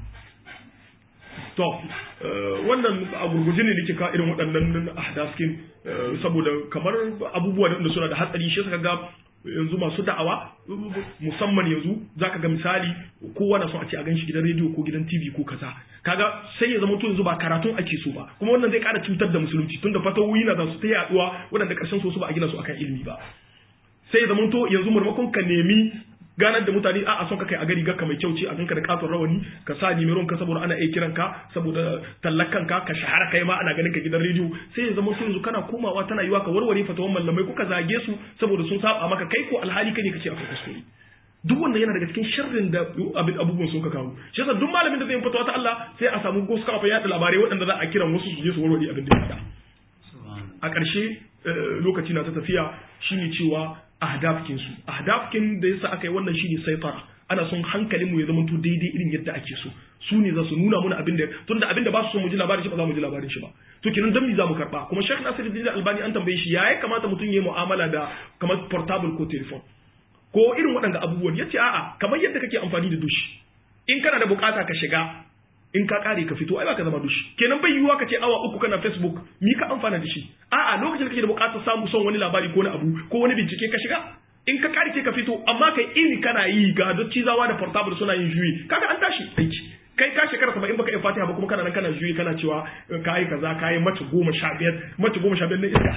to wannan a gurguje ne nake ka irin waɗannan ahdaskin saboda kamar abubuwa da suna da hatsari shi suka ga yanzu masu da'awa musamman yanzu zaka ga misali kowa na son a ce a ganshi gidan rediyo ko gidan TV ko kaza kaga sai ya zama to yanzu ba karatun ake so ba kuma wannan zai ƙara cutar da musulunci tunda fatawoyi na za su ta yaduwa waɗanda ƙarshen so su ba a gina su akan ilimi ba sai ya zama to yanzu maimakon ka nemi ganar da mutane a son ka kai a gari ga mai kyau ce a ganka da katon rawani ka sa nimeron ka saboda ana iya kiran ka saboda tallakan ka ka shahara kai ma ana ganin ka gidan rediyo sai ya zama yanzu kana komawa tana yiwa ka warware fatawan mallamai ko ka zage su saboda sun saba maka kai ko alhali kai ne kace akwai kuskure duk wannan yana daga cikin sharrin da abubuwan sun ka kawo shi yasa duk malamin da zai yi fatawa ta Allah sai a samu gosu kafa yaɗa labarai waɗanda za a kiran wasu su je su warware abin da ya a ƙarshe lokaci na ta tafiya shine cewa ahdafkin su ahdafkin da yasa aka yi wannan shine saitara ana son hankalin mu ya zama to daidai irin yadda ake so su ne za su nuna mana abin da tunda abin da ba su so mu ji labarin shi ba za mu ji labarin shi ba to kenan dan me za mu karba kuma Sheikh Nasiruddin Albani an tambaye shi yayi kamata mutum yayi mu'amala da kamar portable ko telephone ko irin waɗanda abubuwan yace a'a kamar yadda kake amfani da dushi in kana da bukata ka shiga in ka kare ka fito ai ba ka zama dushi kenan bai yiwuwa ka ce awa uku kana Facebook mi ka amfana da shi a'a lokacin da kake da bukatar samu son wani labari ko wani abu ko wani bincike ka shiga in ka kare ka fito amma kai iri kana yi ga cizawa da portable suna yin juyi kaga an tashi aiki kai ka shekara saba'in baka yi fatiha ba kuma kana nan kana juyi kana cewa kayi kaza kayi mace goma sha biyar mace goma sha biyar na iska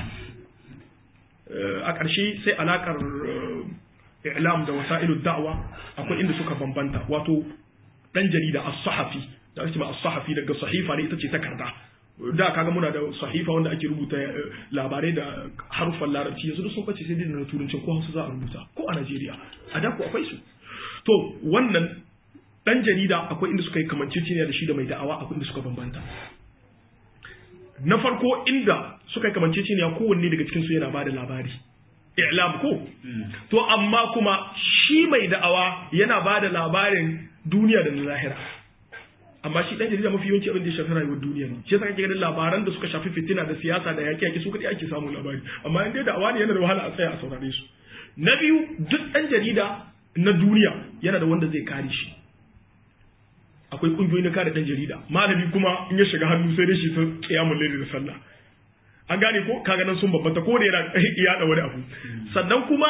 a ƙarshe sai alaƙar i'lam da wasa'ilu da'wa akwai inda suka bambanta wato dan jarida as-sahafi da ake ma as-sahafi daga sahifa ne ita ce takarda da kaga muna da sahifa wanda ake rubuta labarai da haruffan larabci yanzu sun bace sai dai na turancin ko hausa za a rubuta ko a Najeriya a da ku akwai su to wannan dan jarida akwai inda suka yi kamanceceniya da shi da mai da'awa akwai inda suka bambanta na farko inda suka yi kamanceceniya kowanne daga cikin su yana bada labari i'lam ko to amma kuma shi mai da'awa yana bada labarin duniya da na lahira amma shi dan jarida mafi yawanci abin da ya shafi rayuwar duniya ne shi yasa kake ganin labaran da suka shafi fitina da siyasa da yaƙi yaƙi su kadai ake samun labari amma in dai da'awa ne yana da wahala a tsaya a saurare su na biyu duk dan jarida na duniya yana da wanda zai kare shi akwai kungiyoyi na kare dan jarida malami kuma in ya shiga hannu sai dai shi ta kiyamul layli da sallah an gane ko kaga nan sun babbanta ko da yana yada wani abu sannan kuma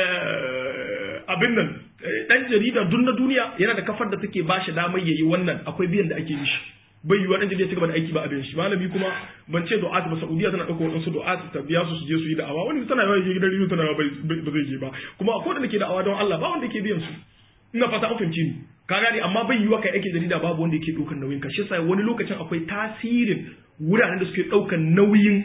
abin nan dan jarida duk na duniya yana da kafar da take bashi damar yayi wannan akwai biyan da ake yi shi bai yiwuwa dan jarida ya cigaba da aiki ba abin shi malami kuma ban ce du'at ba Saudiya tana dauko wadansu du'at ta biya su su je su yi da'awa wani tana yawa je gidan rediyo tana ba zai je ba kuma akwai da ke da'awa don Allah ba wanda ke biyan su ina fata an fahimci ni ka gane amma bai yiwuwa kai aikin jarida babu wanda yake ɗaukar nauyin ka shi yasa wani lokacin akwai tasirin wuraren da suke ɗaukar nauyin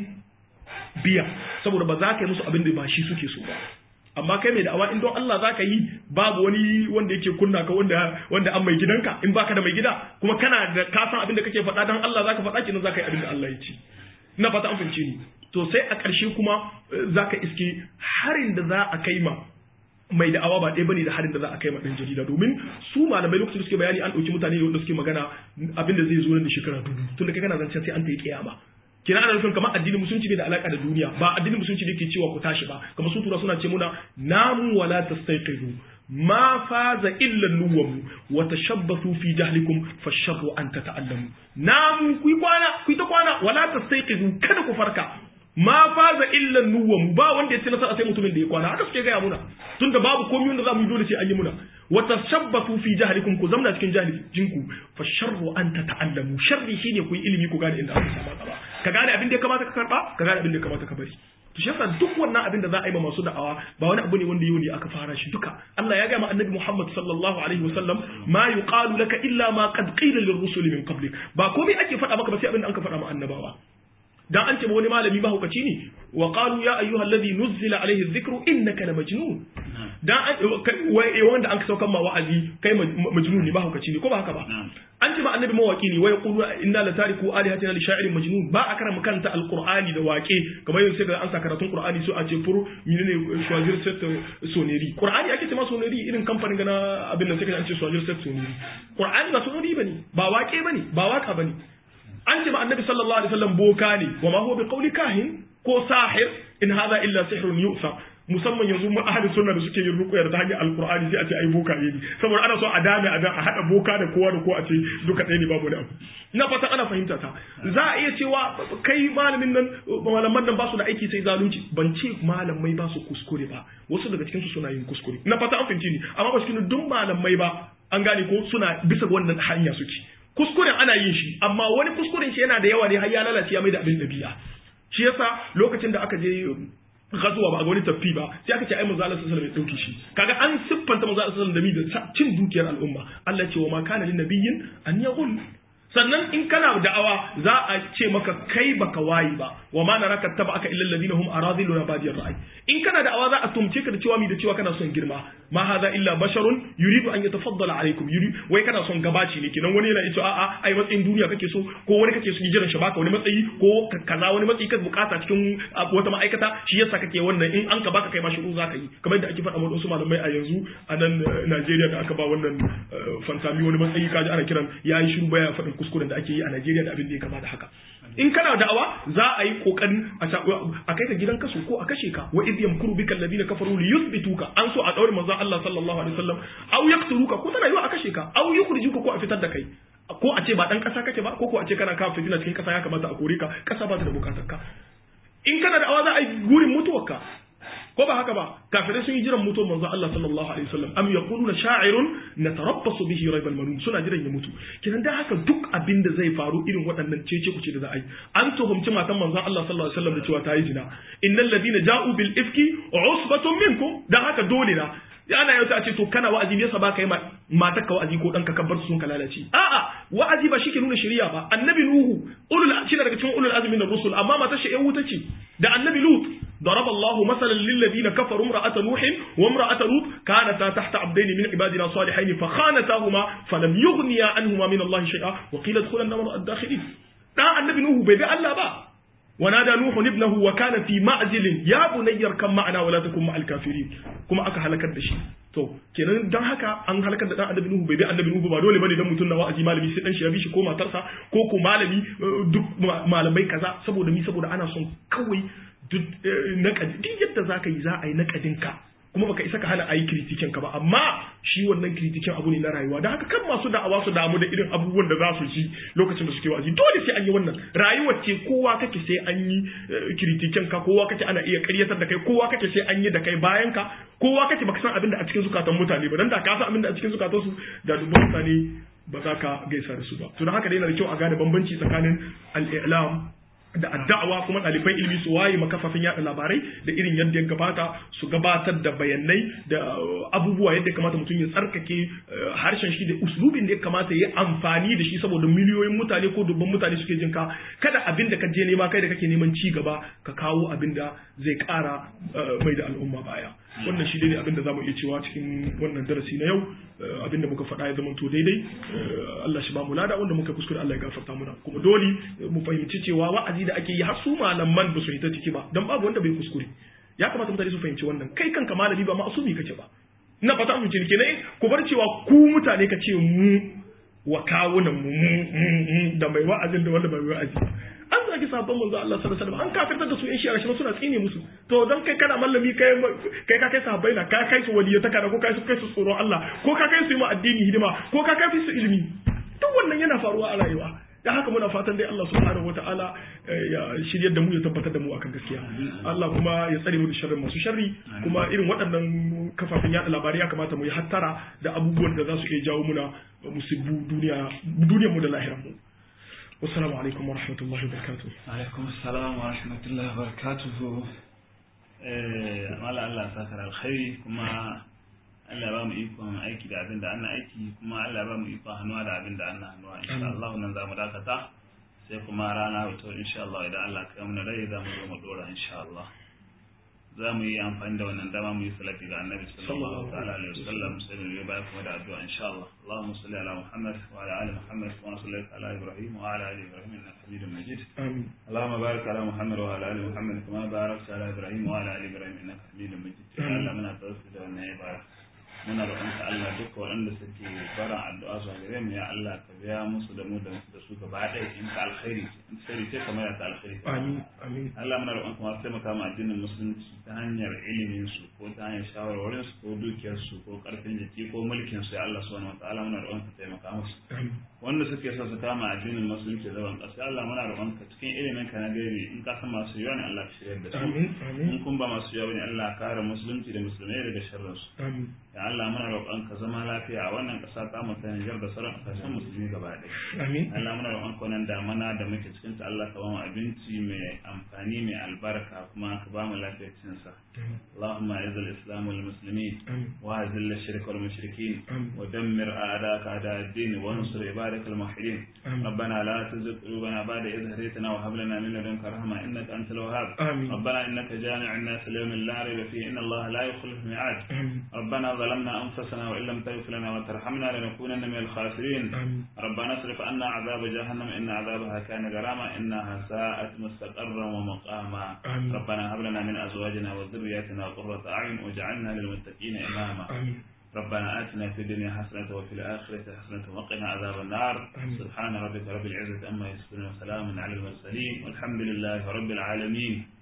biya saboda ba za ka yi musu abin da ba shi suke so ba amma kai mai da'awa in don Allah za ka yi babu wani wanda yake kunna ka wanda wanda an mai gidanka in baka da mai gida kuma kana da ka san abin da kake faɗa don Allah za ka faɗa kenan za ka yi abin da Allah ya ce ina fata an fahimce ni to sai a ƙarshe kuma za ka iske harin da za a kai ma mai da'awa ba ɗaya bane da harin da za a kai ma ɗan jarida domin su malamai lokacin da suke bayani an ɗauki mutane wanda suke magana abin da zai zo nan da shekara dubu tun da kai kana zancen sai an ta yi kiyama kina ana nufin kamar addinin musulunci ne da alaka da duniya ba addinin musulunci ne ke cewa ku tashi ba kamar su tura suna ce muna namu wala tastayqizu ma faza illa nuwamu wa tashabbathu fi jahlikum fasharru an tata'allamu namu ku kwana ku ta kwana wala tastayqizu kada ku farka ma faza illa nuwamu ba wanda ya ci nasara sai mutumin da ya kwana haka suke gaya muna tunda babu komai wanda za mu yi dole sai an yi muna wa tashabbathu fi jahlikum ku zamna cikin jahilinku fasharru an tata'allamu sharri shine ku yi ilimi ku gane inda aka saba gaba ka gane abin da ya kamata ka karba ka gane abin da ya kamata ka bari to shi yasa duk wannan abin da za a yi ma masu da'awa ba wani abu ne wanda yau ne aka fara shi duka Allah ya ga ma annabi Muhammad sallallahu alaihi wasallam ma yuqalu laka illa ma qad qila lirrusul min qablik ba komai ake faɗa maka ba sai abin da aka faɗa ma annabawa dan an ce wani malami mahaukaci ne wa qalu ya ayyuha alladhi nuzzila alaihi dhikru innaka la majnun dan wanda an saukan ma wa'azi kai majnun ne mahaukaci ne ko ba haka ba an ce ba annabi mawaki ne wai qulu inna la tariku alihatina li sha'irin majnun ba a karama kanta alqur'ani da waƙe kamar yanzu sai ga an sa karatun qur'ani su a ce fur menene choisir set soneri qur'ani ake ce ma soneri irin kamfanin gana abin nan sai an ce choisir set soneri qur'ani ba soneri bane ba waƙe bane ba waka bane an ce ma annabi sallallahu alaihi wasallam boka ne wa ma huwa bi qawli kahin ko sahir in hadha illa sihrun yu'sa musamman yanzu mu ahli sunna da suke yin ruqya da hanyar alqur'ani sai a ce ai boka ne saboda ana so a dame a a hada boka da kowa da kowa a ce duka ɗaya ne babu da abu ina fata ana fahimta ta za a iya cewa kai malamin nan malaman nan ba su da aiki sai zalunci ban ce malamai ba su kuskure ba wasu daga cikin su suna yin kuskure ina fata an fahimci ni amma ba cikin duk malamai ba an gane ko suna bisa wannan hanya suke kuskuren ana yin shi amma wani kuskuren shi yana da yawa ne har ya lalace ya mai da abin dabi'a shi yasa lokacin da aka je gazuwa ba a wani tafi ba sai aka ce ai manzo Allah sallallahu alaihi wasallam ya dauke shi kaga an siffanta manzo Allah sallallahu alaihi wasallam da cin dukiyar al'umma Allah ce wa ma kana lin nabiyyin an yaghul sannan in kana da'awa za a ce maka kai baka wayi ba wa ma naraka tabaka illa alladhina hum aradiluna badiyar ra'ay in kana da'awa za a tumce ka da cewa mi da cewa kana son girma ma hadha illa basharun yuridu an yatafaddala alaikum yuri wai kana son gabaci ne kenan wani yana cewa a'a ai matsayin duniya kake so ko wani kake so jiran shi baka wani matsayi ko kaza wani matsayi ka bukata cikin wata ma'aikata shi yasa kake wannan in an ka baka kai ma shiru zaka yi kamar yadda ake faɗa wa wasu malamai a yanzu a nan Najeriya da aka ba wannan fantami wani matsayi kaji ana kiran yayi shiru baya faɗin kuskuren da ake yi a Najeriya da abin da ya kama da haka in kana da'awa za a yi kokarin a kai ka gidan kaso ko a kashe ka wa idh yamkuru bika alladhina kafaru li yuthbituka an so a daure manzon Allah sallallahu alaihi wasallam aw yaqtuluka ko tana yiwa a kashe ka aw yukhrijuka ko a fitar da kai ko a ce ba dan kasa kake ba ko ko a ce kana kawo fitina cikin kasa ya kamata a kore ka kasa ba ta da bukatar ka in kana da'awa za a yi gurin mutuwarka ko ba haka ba kafirai sun yi jiran mutuwar manzo Allah sallallahu alaihi wasallam am yaquluna sha'irun natarabbasu bihi raibal manun suna jiran ya mutu kidan da haka duk abin da zai faru irin waɗannan cece kuce da za a yi an tuhumci matan manzo Allah sallallahu alaihi wasallam da cewa ta yi zina innal ladina ja'u bil ifki usbatun minkum dan haka dole na ana yau a ce to kana wa'azi ne yasa ba ka yi matar ka wa'azi ko dan ka kabbar su sun ka lalace a'a wa'azi ba shi ke nuna shari'a ba annabi nuhu ulul shi daga cikin ulul azmi na rusul amma matar shi yan wuta ce da annabi lut ضرب الله مثلا للذين كفروا امرأة نوح وامرأة لوط كانتا تحت عبدين من عبادنا صالحين فخانتاهما فلم يغنيا عنهما من الله شيئا وقيل ادخلا النار الداخلين دا النبي نوح بيبي الله با ونادى نوح ابنه وكان في معزل يا بني اركب معنا ولا تكن مع الكافرين كما aka halakar da shi to kenan dan haka an halakar da dan annabi nuhu bai bi annabi nuhu ba dole bane dan mutun na wa'azi malami sai dan shi ya bi shi ko matarsa ko ko malami duk malamai kaza saboda mi saboda ana son kawai duk naƙadi duk yadda za ka yi za a yi naƙadin ka kuma baka isa ka hana a yi kritikin ka ba amma shi wannan kritikin abu ne na rayuwa da haka kan masu da'awa su damu da irin abubuwan da za su ji lokacin da suke wa'azi dole sai an yi wannan rayuwar ce kowa kake sai an yi kritikin ka kowa kake ana iya karyatar da kai kowa kake sai an yi da kai bayan ka kowa kake baka san abin da a cikin zukatan mutane ba dan da ka san abin da a cikin zukatan su da dubban mutane ba za ka gaisa da su ba to don haka dai yana da kyau a gane bambanci tsakanin al-i'lam da addawa kuma ɗaliban ilimi su waye makafafin yaɗa labarai da irin yadda ya gabata su gabatar da bayanai da abubuwa yadda ya kamata mutum ya tsarkake harshen shi da uslubin da ya kamata ya amfani da shi saboda miliyoyin mutane ko dubban mutane suke jin ka kada abin da ka je nema kai da kake neman ci gaba ka kawo abin da zai ƙara mai da al'umma baya wannan shi ne abin da zamu iya cewa cikin wannan darasi na yau abin da muka faɗa ya zama to daidai Allah shi ba mu lada wanda muka kuskure Allah ya gafarta muna kuma dole mu fahimci cewa wa'azi da ake yi har su malaman ba su yi ta ciki ba dan babu wanda bai kuskure ya kamata mutane su fahimci wannan kai kanka malami ba ma'asumi kake ba ina fata mu cinke ne ku bar cewa ku mutane ka ce mu wa kawunan mu da mai wa'azin da wanda bai wa'azi an zagi sabon manzo Allah sallallahu alaihi wasallam an kafirtar da su in shi'a shi suna tsine musu to dan kai kana mallami kai kai ka kai sahabbai na ka kai su waliyata kana ko kai su kai su tsoron Allah ko ka kai su yi ma addini hidima ko ka kai su ilimi duk wannan yana faruwa a rayuwa da haka muna fatan dai Allah subhanahu wataala ya shiryar da mu ya tabbatar da mu akan gaskiya Allah kuma ya tsare mu da sharrin masu sharri kuma irin waɗannan kafafen yaɗa labarai ya kamata mu yi hattara da abubuwan da za su iya jawo muna musibbu duniya duniyar mu da lahirar mu والسلام عليكم ورحمة الله وبركاته عليكم السلام ورحمة الله وبركاته mala Allah sakar alkhairi kuma Allah ba mu ikon aiki da abin da ana aiki kuma Allah ba mu ikon hannuwa da abin da ana hannuwa insha Allah nan za mu dakata sai kuma rana wato insha Allah idan Allah kai mu rai za mu zo mu dora insha Allah za mu yi amfani da wannan dama mu yi salati ga annabi sallallahu alaihi wasallam sai mu yi baya kuma da addu'a insha Allah Allahumma salli ala Muhammad wa ala ali Muhammad wa sallaita ala Ibrahim wa ala ali Ibrahim innaka Hamidum Majid آمين اللهم بارك على محمد وعلى ال محمد كما باركت على ابراهيم وعلى ال ابراهيم انك حميد مجيد يا الله muna tawassuli da wannan ibada muna roƙonka Allah duk waɗanda suke fara addu'a zuwa gare mu ya Allah ka biya musu da mu da da su gaba ɗaya in ka alkhairi in sirri ce kamar ya ta alkhairi آمين آمين Allah muna roƙonka masu taimaka ma addinin musulunci ta hanyar ilimin su ko ta hanyar shawarwarin su ko dukiyar su ko karfin jiki ko mulkin su ya Allah subhanahu wataala muna roƙonka taimaka musu آمين wanda suke so su kama addinin musulunci zaman ƙasa Allah muna roƙonka cikin ilimin ka na gaibi in ka san masu yawa ne Allah ka shirya da su آمين in آمين kun ba masu yawa ne Allah ka kare musulunci da musulmai daga sharrin su آمين ya ya Allah muna roƙon ka zama lafiya a wannan ƙasa ta mu ta Nijar da sauran ƙasashen musulmi gaba ɗaya amin Allah muna roƙon ka wannan damana da muke cikin ta Allah ka ba mu abinci mai amfani mai albarka kuma ka ba mu lafiyar cin sa اللهم اعز الاسلام والمسلمين amin واذل الشرك والمشركين آمين. ودمر اعداءك اعداء الدين وانصر عبادك الموحدين آمين. ربنا لا تزغ قلوبنا بعد إذ هديتنا وهب لنا من لدنك رحمة إنك أنت الوهاب آمين. ربنا إنك جامع الناس ليوم لا ريب فيه إن الله لا يخلف الميعاد amin ربنا ظلمنا أنفسنا وإن لم تغفر لنا وترحمنا لنكونن من الخاسرين amin ربنا اصرف عنا عذاب جهنم إن عذابها كان غراما إنها ساءت مستقرا ومقاما آمين. ربنا هب لنا من أزواجنا وذرياتنا قرة أعين واجعلنا للمتقين إماما amin ربنا آتنا في الدنيا حسنة وفي الآخرة حسنة وقنا عذاب النار آمين. سبحان ربك رب العزة أما يصفون وسلام على المرسلين والحمد لله رب العالمين